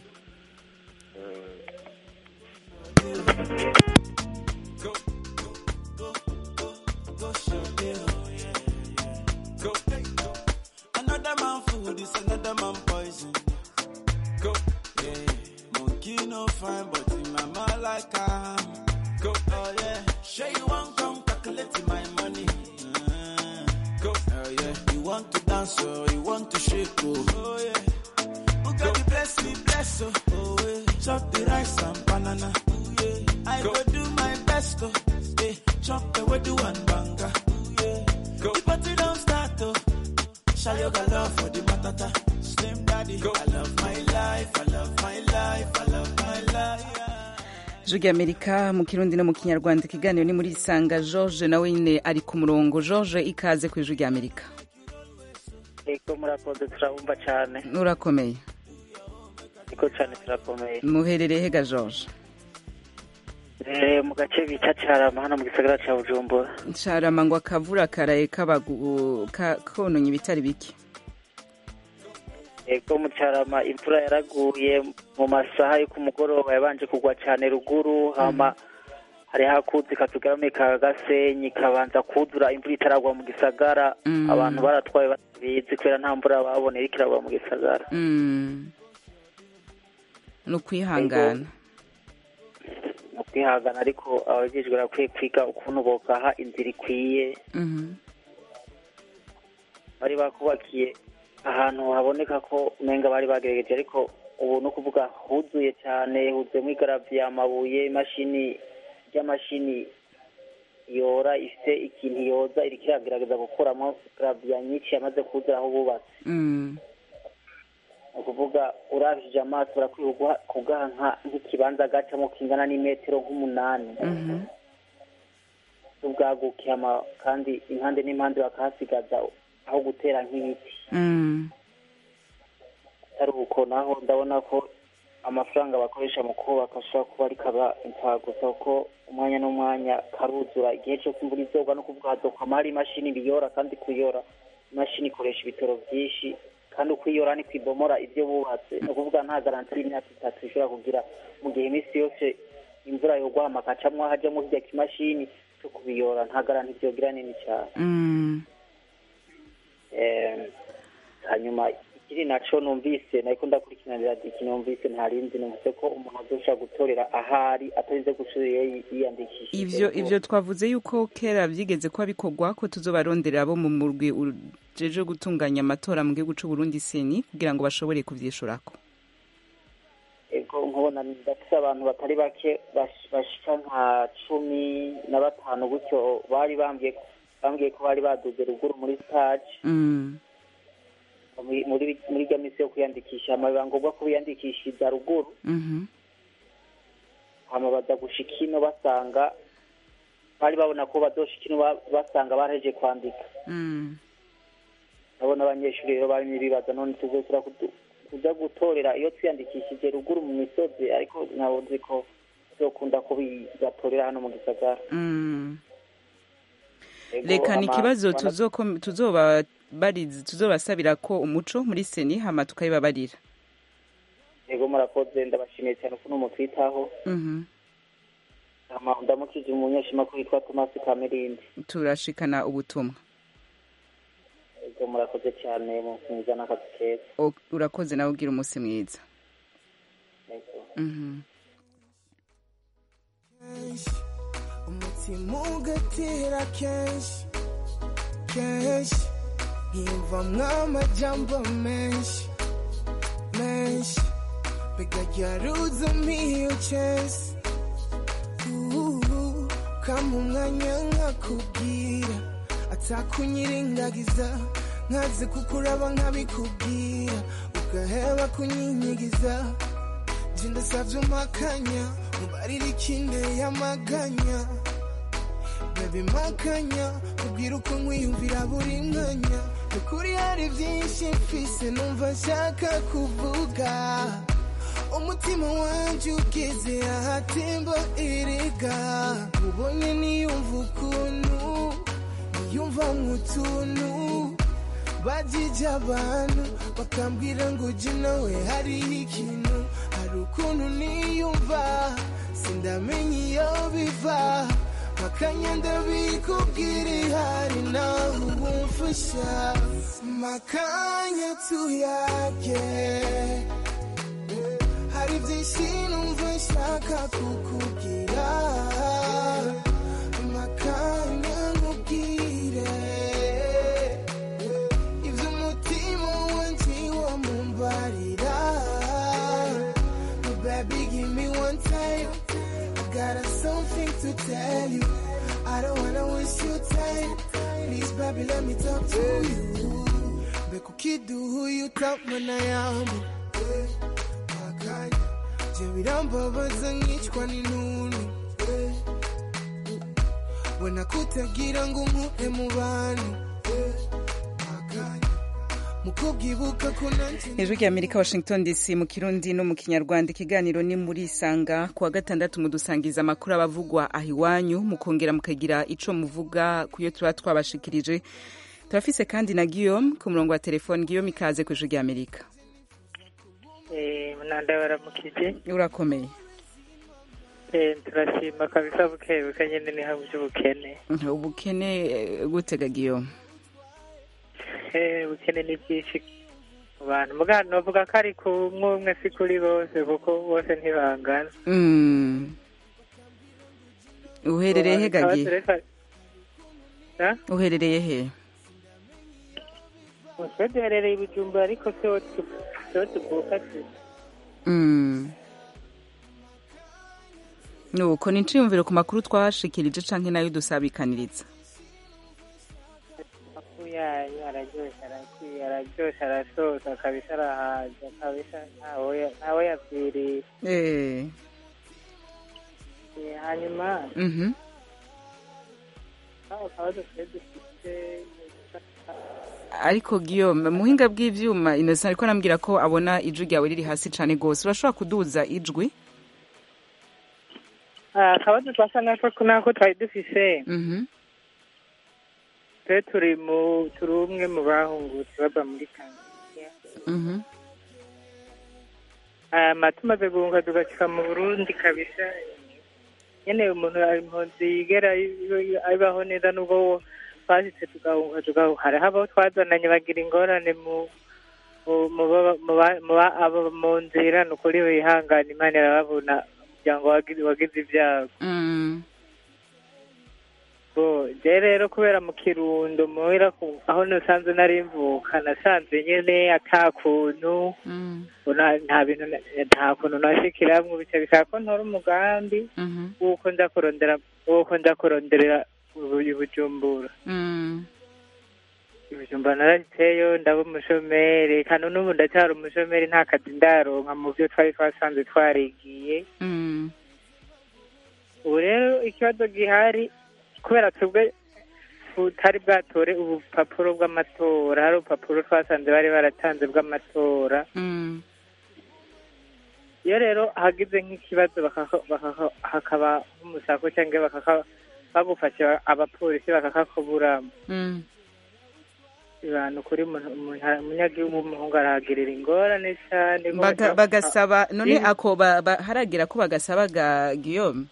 Go show deal, yeah, yeah. Go, another man food is another man poison. Go, yeah. Monkey no fine, but in my mind like I am. Go, oh yeah. Sure you want come calculate my money. Uh, go, oh yeah. You want to dance or you want to shake, oh, oh yeah. Who got the bless me, bless, oh, oh yeah. Chop the rice and banana, oh yeah. I go do my best, oh, yeah. Chop the wedu and banga, oh yeah. Go. The party don't start, oh. Show you got love for the matata. Slim daddy, go. I love my life, I love my life, I love my life. ijwi rya amerika mu kirundi no mu kinyarwanda ikiganiro ni muri isanga george nawe nyine ari ku murongo george ikaze ku ijwi rya amerika eko murakoze turabumva cyane urakomeye eko cyane turakomeye muherereye hega george Eh, mu gace bita cyarama hano mu gisagara cya bujumbura carama ngo akavura karaye kabagu ka- kononye ibitari bike eko mu cyarama imvura yaraguye mu masaha yo ku mugoroba yabanje kugwa cyane ruguru hama hari hakuzi katugame ka gasenyi kabanza kuzura imvura itaragwa mu gisagara Mm. abantu baratwaye batabizi kubera nta mvura baboneye iriko iragwa mu gisagara Mm. ni ukwihangana ni ukwihangana ariko abajejwe barakwiye kwiga ukuntu bogaha inzira ikwiye Mhm. bari bakubakiye ahantu haboneka ko umenga bari bagerageje ariko ubu ni ukuvuga huzuye cyane huzuyemo igaraviye amabuye imashini ry'amashini yora ifite ikintu yoza iriko iragerageza gukuramo garaviya nyinshi yamaze kuzura aho bubatse Mm. ni ukuvuga urabishije amaso barakwiye kuguha- kugaha nka- nk'ikibanza gacamo kingana n'imetero nk'umunani Mhm. n'ubwaguke ama- kandi impande n'impande bakahasigaza aho gutera nk'ibiti Mm. atari uko naho ndabona ko amafaranga bakoresha mu kubaka ashobora kuba ari kaba impfagusa kuko umwanya n'umwanya karuzura igihe cyose imvura izogwa no kuvuga hazokwama hari imashini biyora kandi kuyora imashini ikoresha ibitoro byinshi kandi ukwiyora ni kwibomora ibyo bubatse ni ukuvuga nta garanti y'imyaka itatu ishobora kugira mu gihe iminsi yose imvura yogwa hamakacamwo hajyamo hirya kimashini cyo kubiyora nta garanti byogira nini cyane Mm. Eh, hanyuma ikiri naco numvise nariko ndakurikiranira diki numvise ntarindi numvise ko umuntu azoshobora gutorera ahari atarinze gusubira iyo yiyandikishije ivyo ivyo twavuze yuko kera vyigeze kuba bikorwa ko tuzobarondera abo mu murwi ujeje gutunganya amatora mu gihugu c'u Burundi seni kugira ngo bashobore kuvyishurako ego nkubona ndafise abantu batari bake bash- bashika nka cumi na batanu gutyo bari bambwiye bambwiye ko bari baduze ruguru muri stage Mm. muri muri muri rya misi yo kwiyandikisha hama biba ngombwa ko biyandikishiriza ruguru Mhm. hama baza gushika ino basanga bari babona ko bazoshika ino ba- basanga baraheje kwandika Mm. ndabona abanyeshuri rero barimo ibibaza none tuzosura kudu- kuja gutorera iyo twiyandikishije ruguru mu misozi ariko ntabwo nzi ko bizokunda ko bigatorera hano mu gisagara Mm. Ego, reka ni ama- ikibazo ama- tuzoko- tuzobabariza tuzobasabira ko umuco muri seni hama tukabibabarira ego murakoze ndabashimiye cyane ukuntu mutwitaho Mhm. hama ndamukije umunyeshimakuru witwa tomasi kamerindi turashikana ubutumwa ego murakoze cyane mumwiza n'akazi keza O- urakoze nawe ugira umunsi mwiza Ego. Mhm. umutima ugatera kenshi kenshi nkiyumvamwo amajambo menshi menshi mbega ryaruza miyo chesi kama umwanya nkakubwira atakunyirengagiza nkaze kukuraba nkabikubwira ugaheba kunyinyigiza nje ndasavye umakanya mubarira ikinteye amaganya baby makanya kubwira uko nkwiyumvira buri mwanya ukuri hari byinshi mfise numva nshaka kuvuga umutima wanje ugeze ahatemba erega ubonye niyumva ukuntu niyumva nk'utuntu bajije abantu bakambwira ngo uje nawe hariho ikintu hari ukuntu niyumva sindamenya iyo biva makanya ndabikubwira ihari nawe ubumfasha makanya tuyage hari byinshi numva nshaka kukubwira makanya nkubwire ibyo umutima wanjye wamumbarira baby give me one time I got something to tell you I don't wanna waste your time please baby let me talk to you mbega ukiduha uyu utamana yambu makanya je birambabaza nkicwa n'intuntu we nakutagira ngo nkure mu bantu makanya mukubwibuka ko nanjye ijwi rya amerika washington dc mu kirundi no mu kinyarwanda ikiganiro ni muri isanga kuwa gatandatu mudusangiza amakuru abavugwa aho iwanyu mukongera mukagira ico muvuga kuyo tuba twabashikirije turafise kandi na guillaume ku murongo wa telefone guillaume ikaze ku ijwi rya amerika munanda baramukije urakomeye Eh, turashima kabisa buke buke nyene ni hamwe by'ubukene ubukene eh, gutega guillaume Eh, ubukene ni bwinshi mu bantu mugabo novuga ko ari ku umwe umwe si kuri bose kuko bose ntibangana Mm. uherereye he Tukaba gagi tureka- Ha? uherereye he twe duherereye i bujumbura ariko siho tu- siho tuvuka tu Mm. nuko ni nciyumviro ku makuru twashikirije canke nayo dusabikaniriza amakuru yanyu araryoshe arakwiye araryoshe arasoza kabisa arahaza kabisa ntawe ya- ntawe yapfiriye Eh. Eh, hanyuma Mhm. aho akabazo twe dufite ariko Guillaume muhinga bw'ivyuma Innocent ariko arambwira ko abona ijwi ryawe riri hasi cane gose urashobora kuduza ijwi Ah, akabazo twasa nako nako twari dufise Mhm. twe turi mu turi umwe mu bahungutse bava muri tanzania Mhm. hama tumaze guhunga tugashika mu burundi kabisa nyene umuntu impunzi yigera abaho neza nubwo twashitse tugahunga tugahunga hariho abo twazananye bagira ingorane mu mu- mu baba- mu ba- mu ba- abo mu nzira ni ukuri bihangana imana irababona umuryango wagize wagize ibyago Mm. bo je rero kubera mu kirundo muhira ku- aho nasanze nari mvuka nasanze nyene ata kuntu Mm. Una- nta bintu na- nta kuntu nashikiramwo bica bishaka ko ntora umugambi Mhm. w'uko nza kurondera w'uko nza kuronderera ubu- i bujumbura Mm. i bujumbura narahitseyo ndaba umushomeri kandi n'ubu ndacyari umushomeri nta kazi ndaronka mu byo twari twasanze twarigiye Mm. ubu rero ikibazo gihari kubera twebwe tutari bwatore ubupapuro bw'amatora hari urupapuro twasanze bari baratanze bw'amatora Mm. iyo rero hagize nk'ikibazo bakaka- bakaka- hakaba nk'umusako cyangwa bakaka- bagufashe ba- abapolisi bakakakuburamo Mm. ibintu kuri umuntu- umuntu- umunyagihugu w'umuhungu arahagirira ingorane cyane ko Baga- baca- bagasaba none Rimwe- ako ba- ba- haragira ko bagasaba ga Guillaume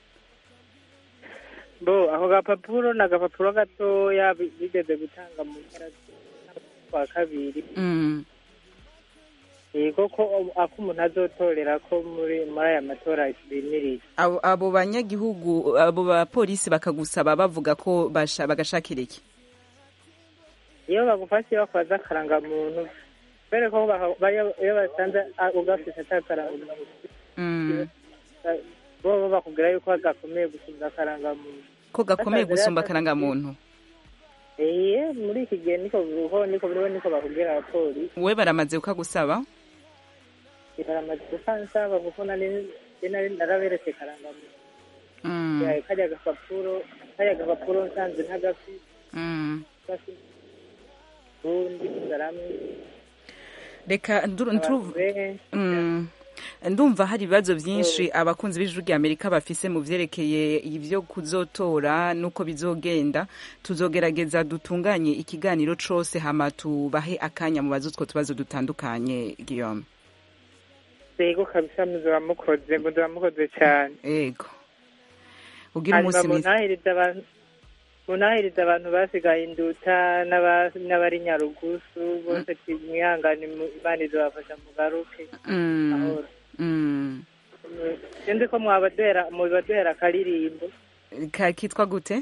bo ako gapapuro ni agapapuro gatoya bi- bigeze gutanga mu mpera kwa kabiri Mm. yego ko ako umuntu azotorera ko muri muri aya matora bimirije abo abo banyagihugu abo bapolisi bakagusaba bavuga ko basha bagashakira iki iyo bagufashe bakwaza akarangamuntu kubera ko baha- bayo- iyo basanze ah, ugafise atakarangamuntu Mm. bo bo bakubwira yuko gakomeye gusumba akarangamuntu ko gakomeye Basanze gusumba rero akarangamuntu eh muri iki gihe niko biruho niko biriho niko bakubwira abapolisi we baramaze ukagusaba baramaze gufansaba kuko nari nari naraberetse akarangamuntu Mm. yawe kajya agapapuro kajya agapapuro nsanze ntagafi Mm. gafi ubundi ngaramwe reka nduru- abantu nturu- benshi Mm. ndumva hari ibibazo byinshi abakunzi b'ijwi rya amerika bafise mu vyerekeye ibyo kuzotora n'uko bizogenda tuzogerageza dutunganye ikiganiro cose hama tubahe akanya mu bazo utwo tubazo dutandukanye guillaume yego kabisa muzaba mukoze muzaba mukoze cyane ego ugira hanyuma umunsi mwiza munahiriza abantu munahiriza abantu basigaye induta n'aba- n'abari nyarugusu bose mwihangane mu- imana izobafasha mugaruke Mm. mahoro Mm. sinzi ko mwabaduhera mubaduhera akaririmbo Ka- kitwa gute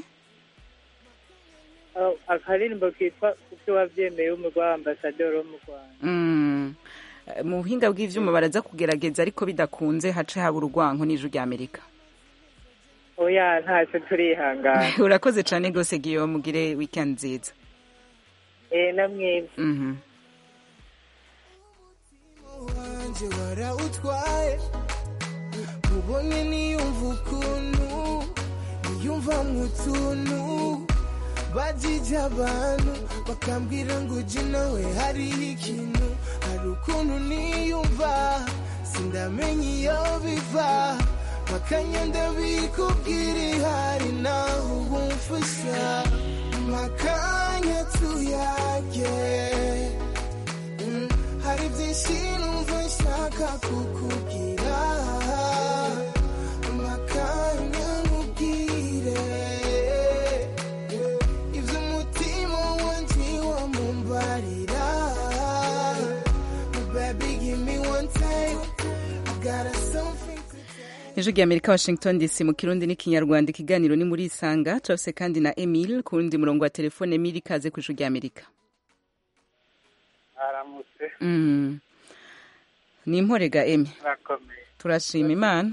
Ah, akaririmbo kitwa kuko wavyemeye umugwa wa ambasaderi wo mu rwanda Mm. mu buhinga bw'ivyuma baraza kugerageza ariko bidakunze hace haba urugwanko n'ijwi rya amerika oya ntacyo turihangana urakoze cane gose guillaume ugire weekend nziza eh namwebwe Mhm. wanjye warawutwaye ubonye niyumva ukuntu niyumva mu tuntu bajije abantu bakambwira ngo ujye nawe hariho ikintu hari ukuntu niyumva sindamenya iyo biva makanya bikubwira ihari naho ubumfasha makanya tuyage Mm, hari byinshi numva nshaka kukubwira amakanya nkubwire ibyo umutima wanjye wamumbarira ijwi rya amerika washington dc mu kirundi n'ikinyarwanda ikiganiro ni muri isanga turafise kandi na emile ku wundi murongo wa telefone emile ikaze ku ijwi rya amerika aramutse Mm. ni imporega emi murakomeye turashima imana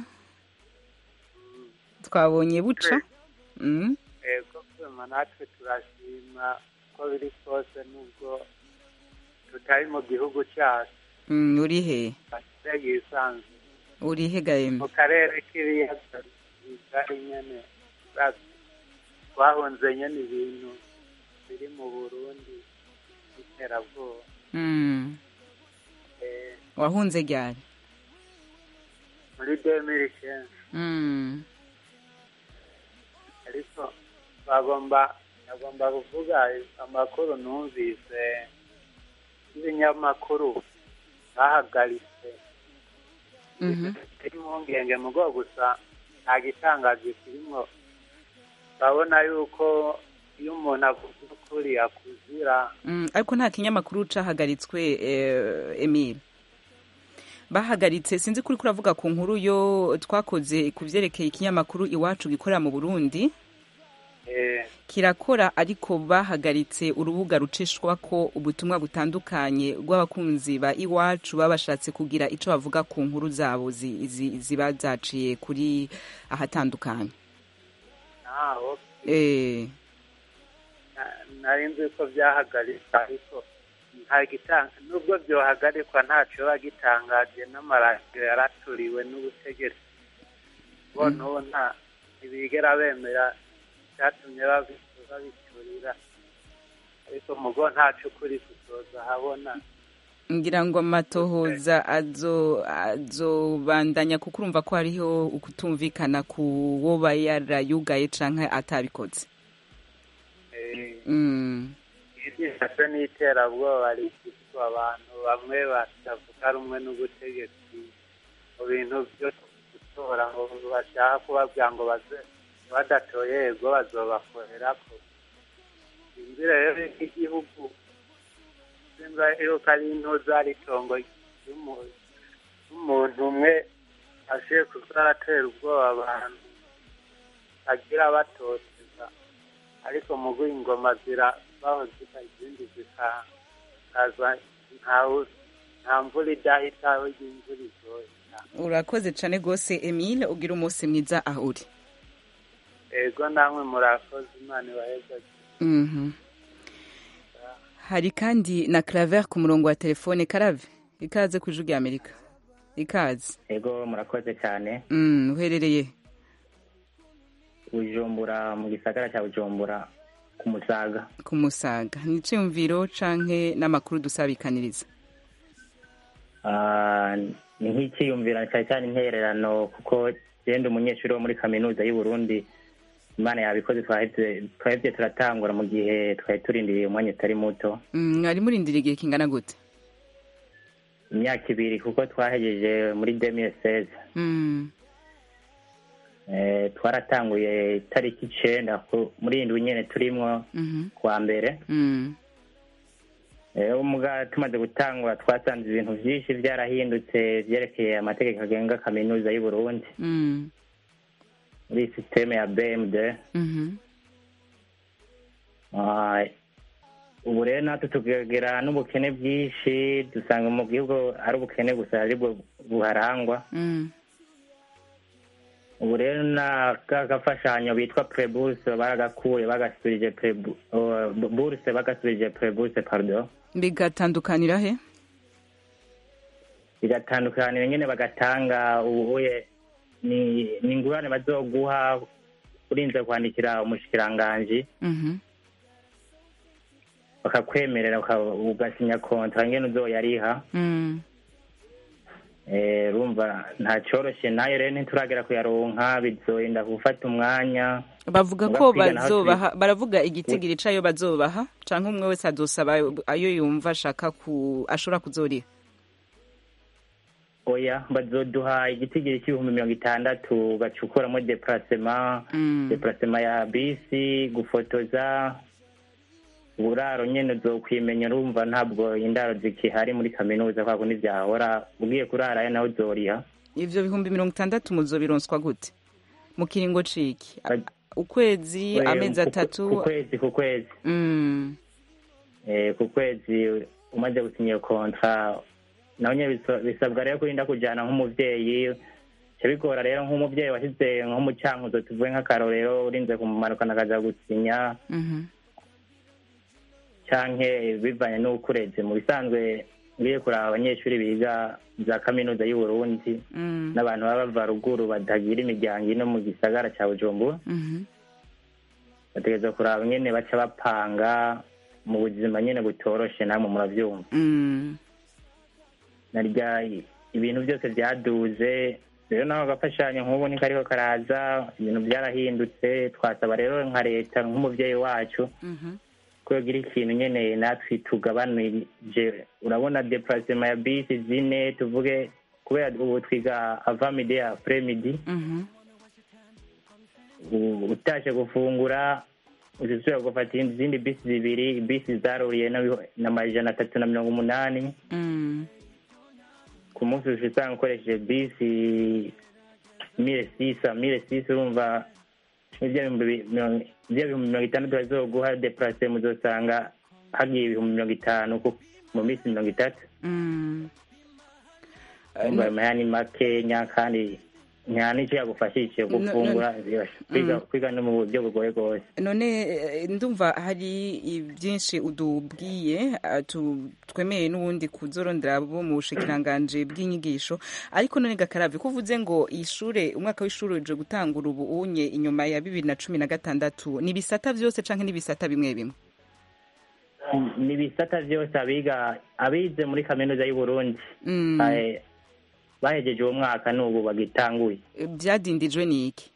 twabonye buca Mm. ego kwema natwe turashima ko biri kose nubwo tutari mu gihugu cyacu Mm, uri he afite yisanzwe uri he ga emi mu karere k'ibiyaga bigari nyene urazi, twahunze nyene ibintu biri mu burundi by'iterabwoba Mm. Eh, wahunze ryari muri demiri kenshi Mm. ariko bagomba bagomba kuvuga amakuru numvise y'ibinyamakuru bahagaritse Mhm. kiri impungenge mu bwo gusa nta gitangaje kirimo urabona yuko iyo umuntu avuze ukuri akuzira Mm, ariko nta kinyamakuru cahagaritswe eh, emile bahagaritse sinzi kuri kuravuga ku nkuru yo twakoze ku vyerekeye ikinyamakuru iwacu gikorera mu burundi eh, kirakora ariko bahagaritse urubuga rucishwako ubutumwa butandukanye rw'abakunzi ba iwacu baba bashatse kugira ico bavuga ku nkuru zabo zi- zi- ziba zaciye kuri ahatandukanye naho eh, na- nari nzi ko byahagarikwa ariko nta gitanga nubwo byohagarikwa ntaco biba gitangaje n'amaradiyo yaraturiwe n'ubutegetsi bo n'ubu nta ntibigera bemera icyatumye babi- babiturira ariko mugo ntaco ukuri kuzoza habona ngira ngo amatohoza azo azobandanya kuko urumva ko hariho ukutumvikana ku woba yarayugaye canke atabikoze Eh, mm. iryishatse n'iterabwoba rifitwa abantu bamwe batavuga rumwe n'ubutegetsi mu bintu byo gutora ngo bashaka kubabwira ngo baze badatoye yego bazobakorerako inzira rero y'igihugu simba yuko ari intuza ari itongo ry'umu- ry'umuntu umwe ashiye kuzaratera ubwoba abantu agira batoteza ariko mu ingoma zirabaho zika izindi zikaza ntawe nta mvura idahita aho imvura izohita urakoze cane gose emile ugira umunsi mwiza aho uri ego namwe murakoze imana ibaheza Mhm. hari kandi na claver ku murongo wa telefone karave ikaze ku ijwi rya amerika ikaze ego murakoze cyane mm, uherereye bujumbura mu gisagara cya bujumbura ku musaga ku musaga ni iciyumviro canke n'amakuru dusabikaniriza Ah, ni nk'ikiyumvira cyane cyane intererano kuko genda umunyeshuri wo muri kaminuza y'u Burundi imana yabikoze twahevye twahevye turatangura mu gihe twari turindiriye umwanya utari muto Mm, mwari murindira igihe kingana gute imyaka ibiri kuko twahejeje muri 2016 Mm, eh, twaratanguye itariki icenda ku- muri indwi nyene turimwo mhm, kwa mbere mm, Eh, umuga tumaze gutangura twasanze ibintu vyinshi vyarahindutse vyerekeye amategeko agenga kaminuza y'u Burundi mm, muri systeme ya BMD mhm. Ah, ubu rero natwe tukagira n'ubukene bwinshi dusanga mu gihugu ari ubukene gusa aribwo buharangwa Mm, ubu rero na ka gafashanyo bitwa preburse baragakuye bagasubirije prebu- oh, burse bagasubirije preburse pardon bigatandukanira he bigatandukanira nyene bagatanga ubuye ni ni ingurane bazoguha urinze kwandikira umushikiranganji Mhm, bakakwemerera uka- ugasinya kontra ngene uzoyariha mm. Eh, rumva nta cyoroshe nayo rero ntituragera kuyaronka bizoyenda gufata umwanya bavuga Muga ko kwiga naho bazobaha baravuga igitigiri cayo bazobaha canke umwe wese azosaba ayo yumva ashaka ku ashobora kuzoriha oya bazoduha igitigiri cy'ibihumbi mirongo itandatu bacukuramo deplacement Mm. deplacement ya bisi gufotoza uburaro nyene uzokwimenya urumva ntabwo indaro zikihari muri kaminuza kwa kundi vyahora ugiye kurarayo naho uzoriha ivyo bihumbi mirongo itandatu muzobironswa gute mu kiringo ciki ukwezi We- amezi ku- atatu ku kwezi ku kwezi Mm, Eh, ku kwezi umaze gusinya iyo kontra nawe nyine bisa- bisabwa rero kurinda kujyana nk'umubyeyi bica bigora rero nk'umubyeyi washyize nko mu cyankuzo tuvuge nk'akarorero urinze kumumanukana akaza gusinya mhm, canke bivanye n'uko ureze mu bisanzwe ngiye kuraba abanyeshuri biga za kaminuza y'u Burundi mm, n'abantu baba bava ruguru batagira imiryango ino mu gisagara ca bujumbura mhm, bategereza kuraba nyene baca bapanga mu buzima nyene butoroshe namwe muravyumva mm, narya ibintu byose byaduze rero naho agafashanyo nk'ubu niko kariko karaza ibintu byarahindutse twasaba rero nka leta nk'umuvyeyi wacu mhm, ko yogira ikintu nyene natwe tugabanije urabona deplacement ya bisi zine tuvuge kubera ubu twiga ava midi apres midi mhm, u- utashe gufungura uzisubira gufata izindi bisi zibiri bisi zaruriye n'abiho- n'amajana atatu na mirongo umunani mm, ku munsi uca usanga ukoresheje bisi mille sisa mille sisa urumva ibyo bihumbi bi- mirongo- ibyo bihumbi mirongo itandatu bazoguha deplase muzosanga hagiye ibihumbi mirongo itanu ku- mu minsi mirongo itatu mm. urumva ayo mahera ni makenya kandi nta n'icyo yagufashije No- no- gufungura kwiga Mm. kwiga no mu buryo bugoye rwose none eh, ndumva hari byinshi udubwiye ah, tu- twemeye n'ubundi kuzorondera bo mu bushikiranganje bw'inyigisho ariko none gakaravi ko uvuze ngo ishure umwaka w'ishuri uje gutangura ubu unye inyuma ya bibiri na cumi na gatandatu ni ibisata vyose canke n'ibisata bimwe bimwe ni ibisata byose abiga abize muri kaminuza y'u Burundi Mm. eh, bahejeje uwo mwaka n'ubu bagitanguye byadindijwe n'iki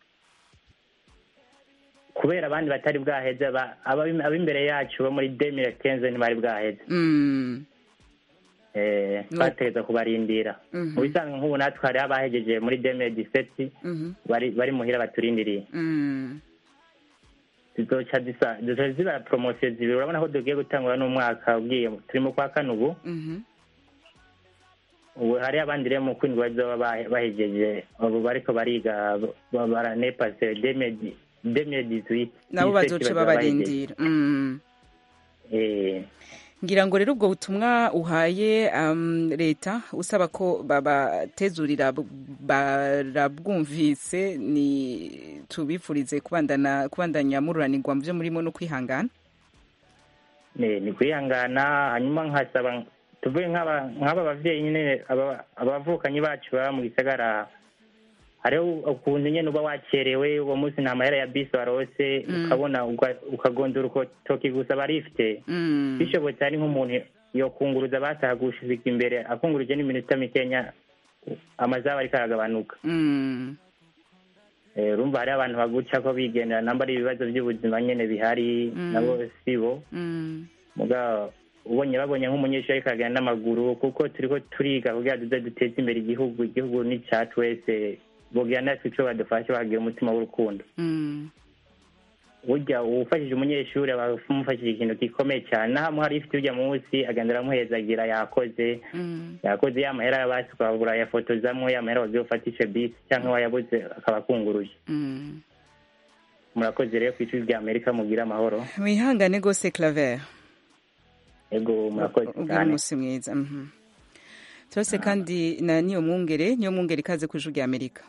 kubera abandi batari bwaheze ba- ababi- ab'imbere yacu bo muri demire kenze ntibari bwaheze Mm, Eh, No. twategereza kubarindira Mhm. mu bisanzwe nk'ubu natwe hariho abahejeje muri demire diseti mhm, bari bari muhira baturindiriye mm, zizoca zisa zizoca ziba poromosiyo zibiri urabona ko tugiye gutangura n'umwaka ugiye turi mu kwa kane ubu mhm. ubu hari abandi rero mu kwindwi bazoba bahe- bahejeje ubu bariko bariga ba- baranepase demire demire dizuwiti nabo bazoce babarindira Mm. Eh, ngira ngo rero ubwo butumwa uhaye um, leta usaba ko babatezurira bu- barabwumvise ni tubifurize kubandana kubandanya mururanirwa mu byo murimo no kwihangana ni ni kwihangana hanyuma nkasaba tuvuge nk'aba nk'aba bavyeyi nyine aba- abavukanyi bacu baba mu gisagara hariho ukuntu nyene uba wacerewe uwo munsi nta mahera ya bisi warose Mm. ukabona uga- ukagondora ukotoki gusa barifite Mm. bishobotse ari nk'umuntu yokunguruza bataha gushika imbere akunguruje n'iminota mikenya amazaba ariko aragabanuka Mm. Eh, urumva hariho abantu baguca ko bigendera namba ari ibibazo by'ubuzima nyene bihari Mm. nabo sibo Mm. muga ubonye babonye nk'umunyeshuri ariko aragenda n'amaguru kuko turiko turiga kugira tuze duteze imbere igihugu igihugu ni icacu wese bogira natwe ico badufasha bagira umutima w'urukundo Mm. burya uwufashije umunyeshuri aba amufashije ikintu gikomeye cyane naho amuha ifite urya munsi agenda aramuhezagira yakoze Mm. yakoze ya mahera yabasi ukabura yafotozamwo ya mahera wagiye ufatishe bisi cyangwa wayabuze akaba akunguruje Mm. murakoze rero ku ijwi rya amerika mugira amahoro wihangane rwose claver ego murakoze ubwira cyane umunsi mwiza mhm. turose kandi na niyo mwungere niyo mwungere ikaze ku ijwi rya amerika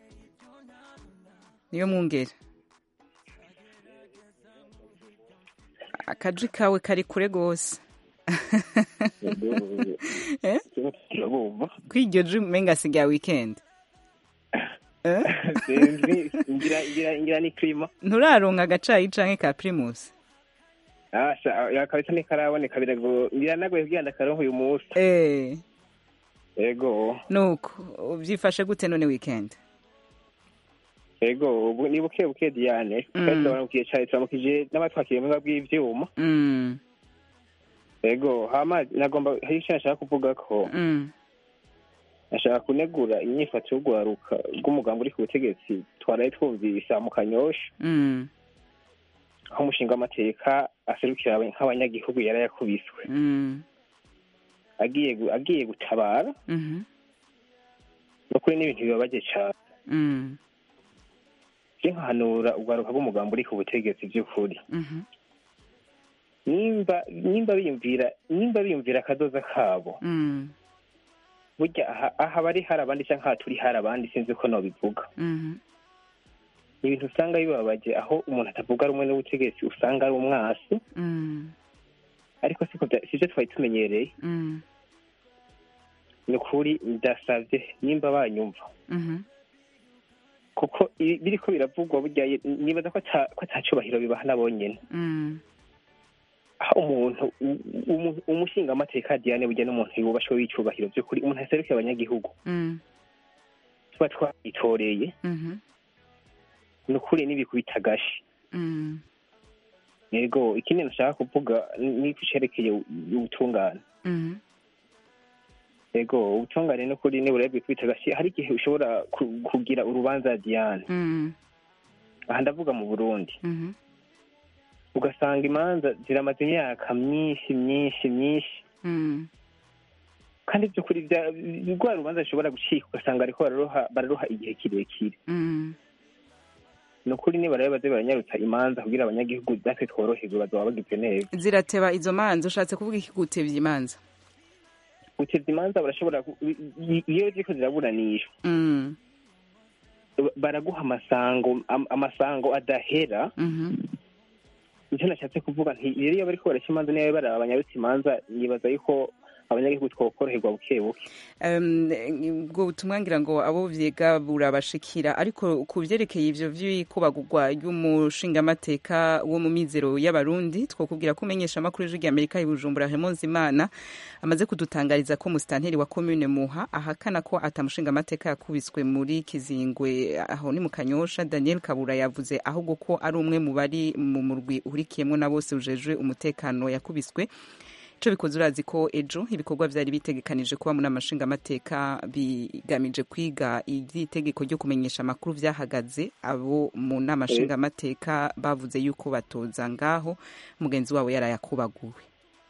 niyo mwungere akajwi kawe kari kure rwose Eh? kw'iryo jwi umenga sigaye weekend Eh? sinzi ngira ngira ngira ni klima nturaronka agacayi canke ka primus asha yakabisa ntikaraboneka birago ngira nagoye kugira ndakaronka uyu munsi eh ego nuko ubyifashe gute none weekend ego ubu ni buke buke diane Mm. kandi turamukiye cyane turamukije n'abatwakiriye mu bw'ivyuma mm. ego hama nagomba hari icyo nashaka kuvuga ko Mm. nashaka kunegura inyifato yo guharuka rw'umugambi uri ku butegetsi twaraye twumvise mu kanyosha Mm. aho umushinga w'amateka aserukira aba- nk'abanyagihugu yari yakubiswe Mm. agiye gu- agiye gutabara Mhm. no ukuri n'ibintu bibabaje cyane Mm. je nkahanura urwaruka rw'umugambi uri ku butegetsi by'ukuri Mhm. nimba nimba biyumvira nimba biyumvira akadoza kabo Mm. burya aha aha bari hari abandi cyangwa aha turi hari abandi sinzi ko nobivuga Mhm. ni ibintu usanga bibabaje aho umuntu atavuga rumwe n'ubutegetsi usanga ari umwasi Mm. ariko siko bya- sivyo twari tumenyereye Mm. ni ukuri ndasavye nimba banyumva Mhm. kuko ibi- biriko biravugwa burya ye- nibaza ko ata- ko atacubahiro bibaha nabo nyene Mm. aho umuntu u- umu- umushingamateka diane burya n'umuntu yubashwe w'icubahiro by'ukuri umuntu aserukiye abanyagihugu Mm. tuba twayitoreye Mhm. ni ukuri n'ibikubita agashi Mm. yego ikindi nashaka kuvuga ni ku cerekeye ubutungane Mhm. yego ubutungane ni ukuri nibura bikubita agashi hari igihe ushobora ku- kugira urubanza diane Mm. aha ndavuga mu burundi Mhm. ugasanga imanza ziramaze imyaka myinshi myinshi myinshi Mm. kandi by'ukuri bya- rwa rubanza rushobora gucika ugasanga bariko bararuha bararuha igihe kirekire Mm. ni ukuri niba rero baze baranyarutsa imanza kugira abanyagihugu natwe tworoherwe bazaba bagize neza zirateba izo manza ushatse kuvuga iki gutebya imanza guteza imanza barashobora ku- i- i- iyo ziriko ziraburanishwa Mm. ba- baraguha amasango am- amasango adahera Mhm. nicyo nashatse kuvuga nti rero iyo bariko baraca imanza niba baraba banyarutsa imanza nibaza yuko abanyagihugu twokoroherwa buke buke Um, ubwo butumwa ngira ngo abo vyega burabashikira ariko ku vyerekeye ivyo vy'ikubagurwa ry'umushingamateka wo mu mizero y'abarundi twokubwira ko umenyesha amakuru y'ijwi ry'amerika i bujumbura Imana amaze kudutangariza ko musitanteri wa commune muha ahakana ko atamushingamateka yakubiswe muri kizingwe aho ni mu kanyosha daniel kabura yavuze ahubwo ko ari umwe mu bari mu murwi uhurikiyemwo na bose ujejwe umutekano yakubiswe ico bikoze urazi ko ejo ibikorwa vyari bitegekanije kuba mu nama nshingamateka bigamije kwiga ivy'itegeko ryo kumenyesha amakuru vyahagaze abo mu nama Eh. nshingamateka bavuze yuko batoza ngaho mugenzi wabo yarayakubaguwe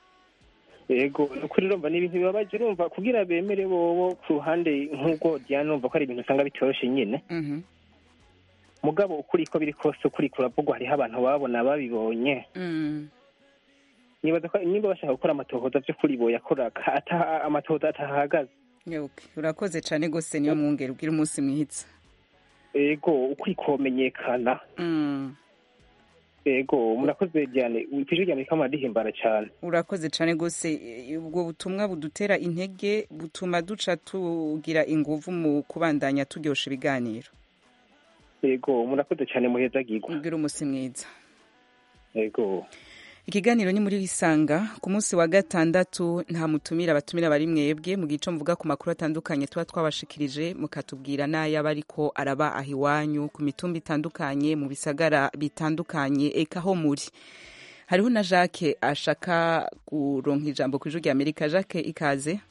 yego ni ukuri urumva ni ibintu bibabaje urumva kugira bemere bobo ku ruhande nk'ubwo diane urumva ko ari ibintu usanga bitoroshe nyine Mhm. mugabo ukuri ko biri kose ukuri kuravugwa hariho abantu babona babibonye Mm. nibaza ko niba bashaka gukora amatohoza by'ukuri boyakora ka- ata- amatohoza atahagaze Okay. urakoze cane gose niyo mwungere ubwira umunsi mwihitsa yego ukuri komenyekana Mm. yego murakoze diane ijwi rya amerika muradihimbara cyane urakoze cane gose E, ubwo butumwa budutera intege butuma duca tugira inguvu mu kubandanya turyosha ibiganiro yego murakoze cyane muhezagirwa ubwira umunsi mwiza yego ikiganiro ni muri isanga ku munsi wa gatandatu nta mutumira abatumira bari mwebwe mu gico mvuga ku makuru atandukanye tuba twabashikirije mukatubwira n'ayaba ariko araba aho iwanyu ku mitumba itandukanye mu bisagara bitandukanye eka aho muri hariho na jacques ashaka kuronka ijambo ku ijwi rya amerika jacques ikaze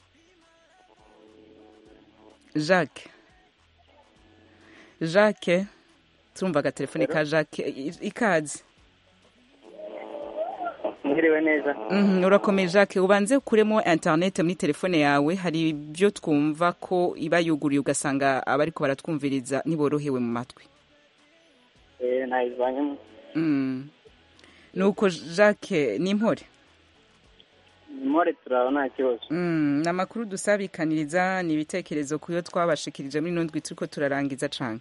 jacques jacques turumva agatelefone ka jacques I- ikaze mwiriwe neza Mhm, urakomeye jacques ubanze ukuremo internet muri telefone yawe hari ibyo twumva ko iba yuguriye ugasanga abariko baratwumviriza ntiborohewe mu matwi eh nayivanyemo Mm. nuko jacques ni impore more turaba nta kibazo Mm, ni amakuru dusabikaniriza ni ibitekerezo ku yo twabashikirije muri ino ndwi turiko turarangiza cane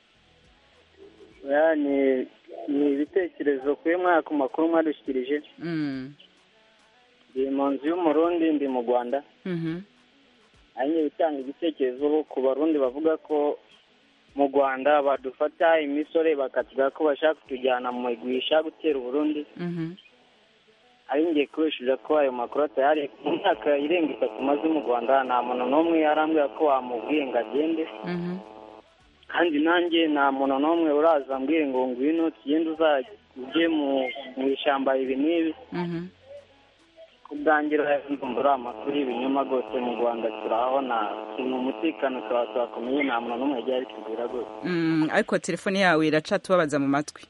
Ya, ni ni ibitekerezo kuye mwaka ku makuru mwadushyikirije Mm. ndi mu nzu y'umurundi ndi mu rwanda Mhm. hanyuma bitanga igitekerezo ku barundi bavuga ko mu rwanda badufata imisore bakatuga ko bashaka kutujyana mu migwi ishaka gutera uburundi Mhm. ari ngiye kubeshuza ko ayo makuru atayari mu myaka irenga itatu maze mu rwanda nta muntu n'umwe arambwira ko wamubwiye ngo agende Mhm. kandi nanjye nta muntu n'umwe uraza ambwire ngo ngwino tugende uzajya ujye mu mu ishyamba ibi n'ibi Mhm. ku bwanjye rero ndumva uri amakuru y'ibinyoma rwose mu rwanda turabona mu umutekano tukaba turakomeye nta muntu n'umwe yagiye abitubwira rwose Mm, ariko telefone yawe iraca tubabaza mu matwi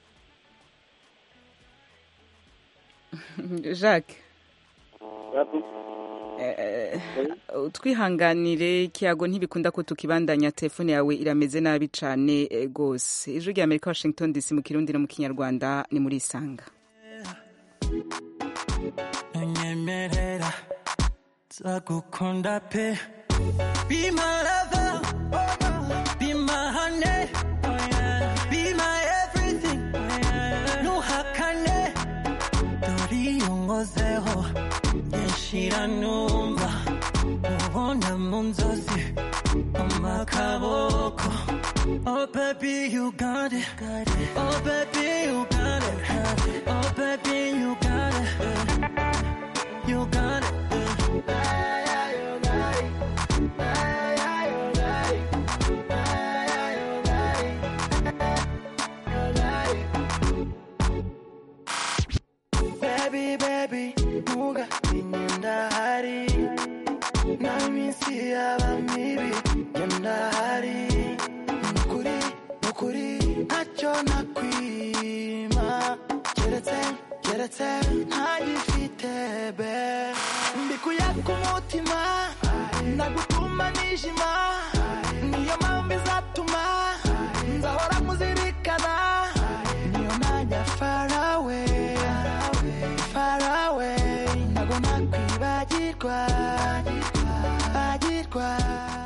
jacques Eh, twihanganire kiyago ntibikunda ko tukibandanya telefone yawe irameze nabi cane eh, gose ijwi rya amerika washington dc mu kirundi no mu kinyarwanda ni muri isanga unyemerera nzagukunda pe be my lover be my honey be my everything ntuhakane dore iyo nkozeho nyinshira numva ubona mu nzozi amakaboko Oh baby you got it Oh baby you got it Oh baby you got it You got it Baby, baby, nuga inyenda hari na minsi yaba mibi nyenda hari nukuri nukuri ntacyo nakwima keretse keretse ntagifite be mbikuye ku mutima nagutuma nijima niyo mpamvu izatuma nzahora muzirikana niyo najya farawe farawe ntabwo nakwibagirwa bagirwa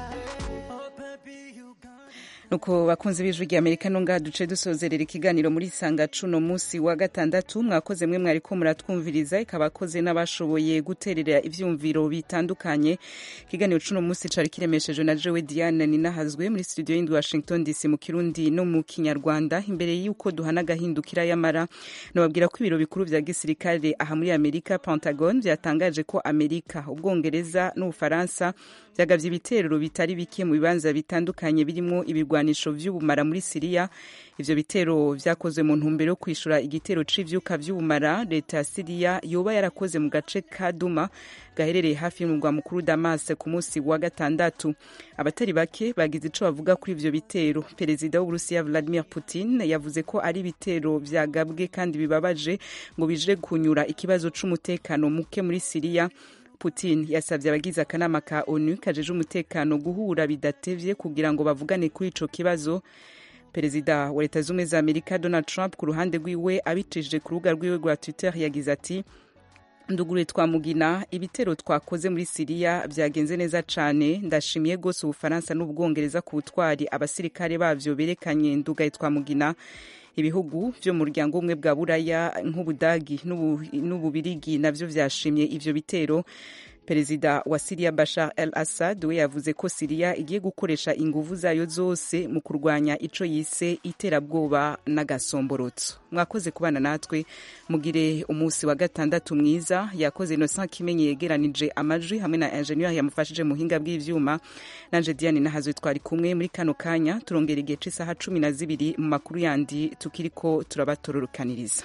nuko bakunzi b'ijwi rya amerika no ngaha duce dusozerera ikiganiro muri sanga cuno munsi wa gatandatu mwakoze mwe mwariko muratwumviriza ikaba akoze n'abashoboye guterera ivyumviro bitandukanye ikiganiro cuno munsi cari kiremeshejwe na jewe diane ninahazwe muri studio y'indi washington dc mu kirundi no mu kinyarwanda imbere y'uko duhana agahindukira y'amara nababwira ko ibiro bikuru vya gisirikare aha muri amerika pentagon vyatangaje ko amerika ubwongereza n'ubufaransa vyagavye ibitero bitari bike mu bibanza bitandukanye birimwo ibigwanisho vy'ubumara muri siriya ivyo bitero vyakozwe mu ntumbero yo kwishura igitero c'ivyuka vy'ubumara leta ya siriya yoba yarakoze mu gace ka duma gaherereye hafi y'umurwa mukuru damas ku munsi wa gatandatu abatari bake bagize ico bavuga kuri ivyo bitero perezida w'uburusiya vladimir putin yavuze ko ari ibitero vyagabwe kandi bibabaje ngo bije kunyura ikibazo c'umutekano muke muri siriya putin yasabye abagize akanama ka onu kajeje umutekano guhura bidatevye kugira ngo bavugane kuri ico kibazo perezida wa leta z'ubumwe za amerika donald trump ku ruhande rwiwe abicishije ku rubuga rwiwe rwa twitter yagize ati ndugure twamugina ibitero twakoze muri siriya byagenze neza cane ndashimiye rwose ubufaransa n'ubwongereza ku butwari abasirikare bavyo berekanye ndugaye twamugina ibihugu vyo mu muryango umwe bwa buraya nk'ubudagi n'ububirigi navyo vyashimye ivyo bitero perezida wa siriya bashar el assad we yavuze ko siriya igiye gukoresha inguvu zayo zose mu kurwanya ico yise iterabwoba n'agasomborotso mwakoze kubana natwe mugire umunsi wa gatandatu mwiza yakoze innocent kimenyi yegeranije amajwi hamwe na ingenieur yamufashije mu buhinga bw'ivyuma nanje diane nahazwe twari kumwe muri kano kanya turongera igihe c'isaha cumi na zibiri mu makuru yandi tukiriko turabatororokaniriza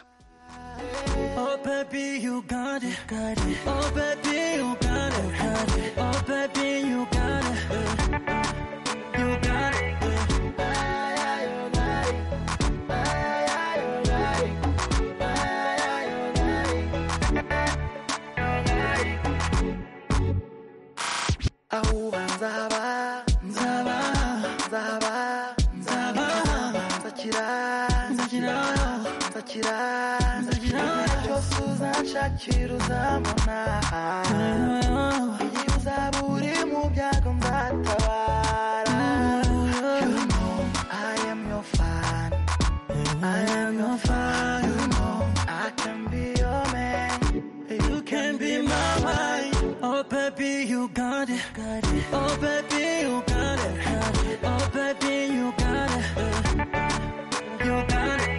Oh baby, you got it. Oh baby, you got it. Oh baby, you got it. You got it. Ahuba nzaba, nzaba, nzaba, nzaba, nzakira, nzakira, nzakira, nzakira. Cyose uzanshakira uzambona. Igihe uzaba uri mu byago nzatabara. You know I am your fan. I am your fan. You know I can be your man. You can be my wife. Oh baby, you got it. Oh baby, you got it. Oh baby, you got it. You got it.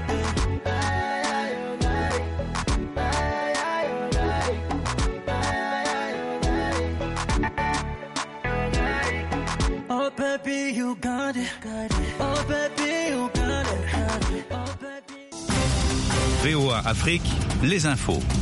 Oh baby, you got it. Oh baby, you got it. Oh baby. VOA Afrique, les infos.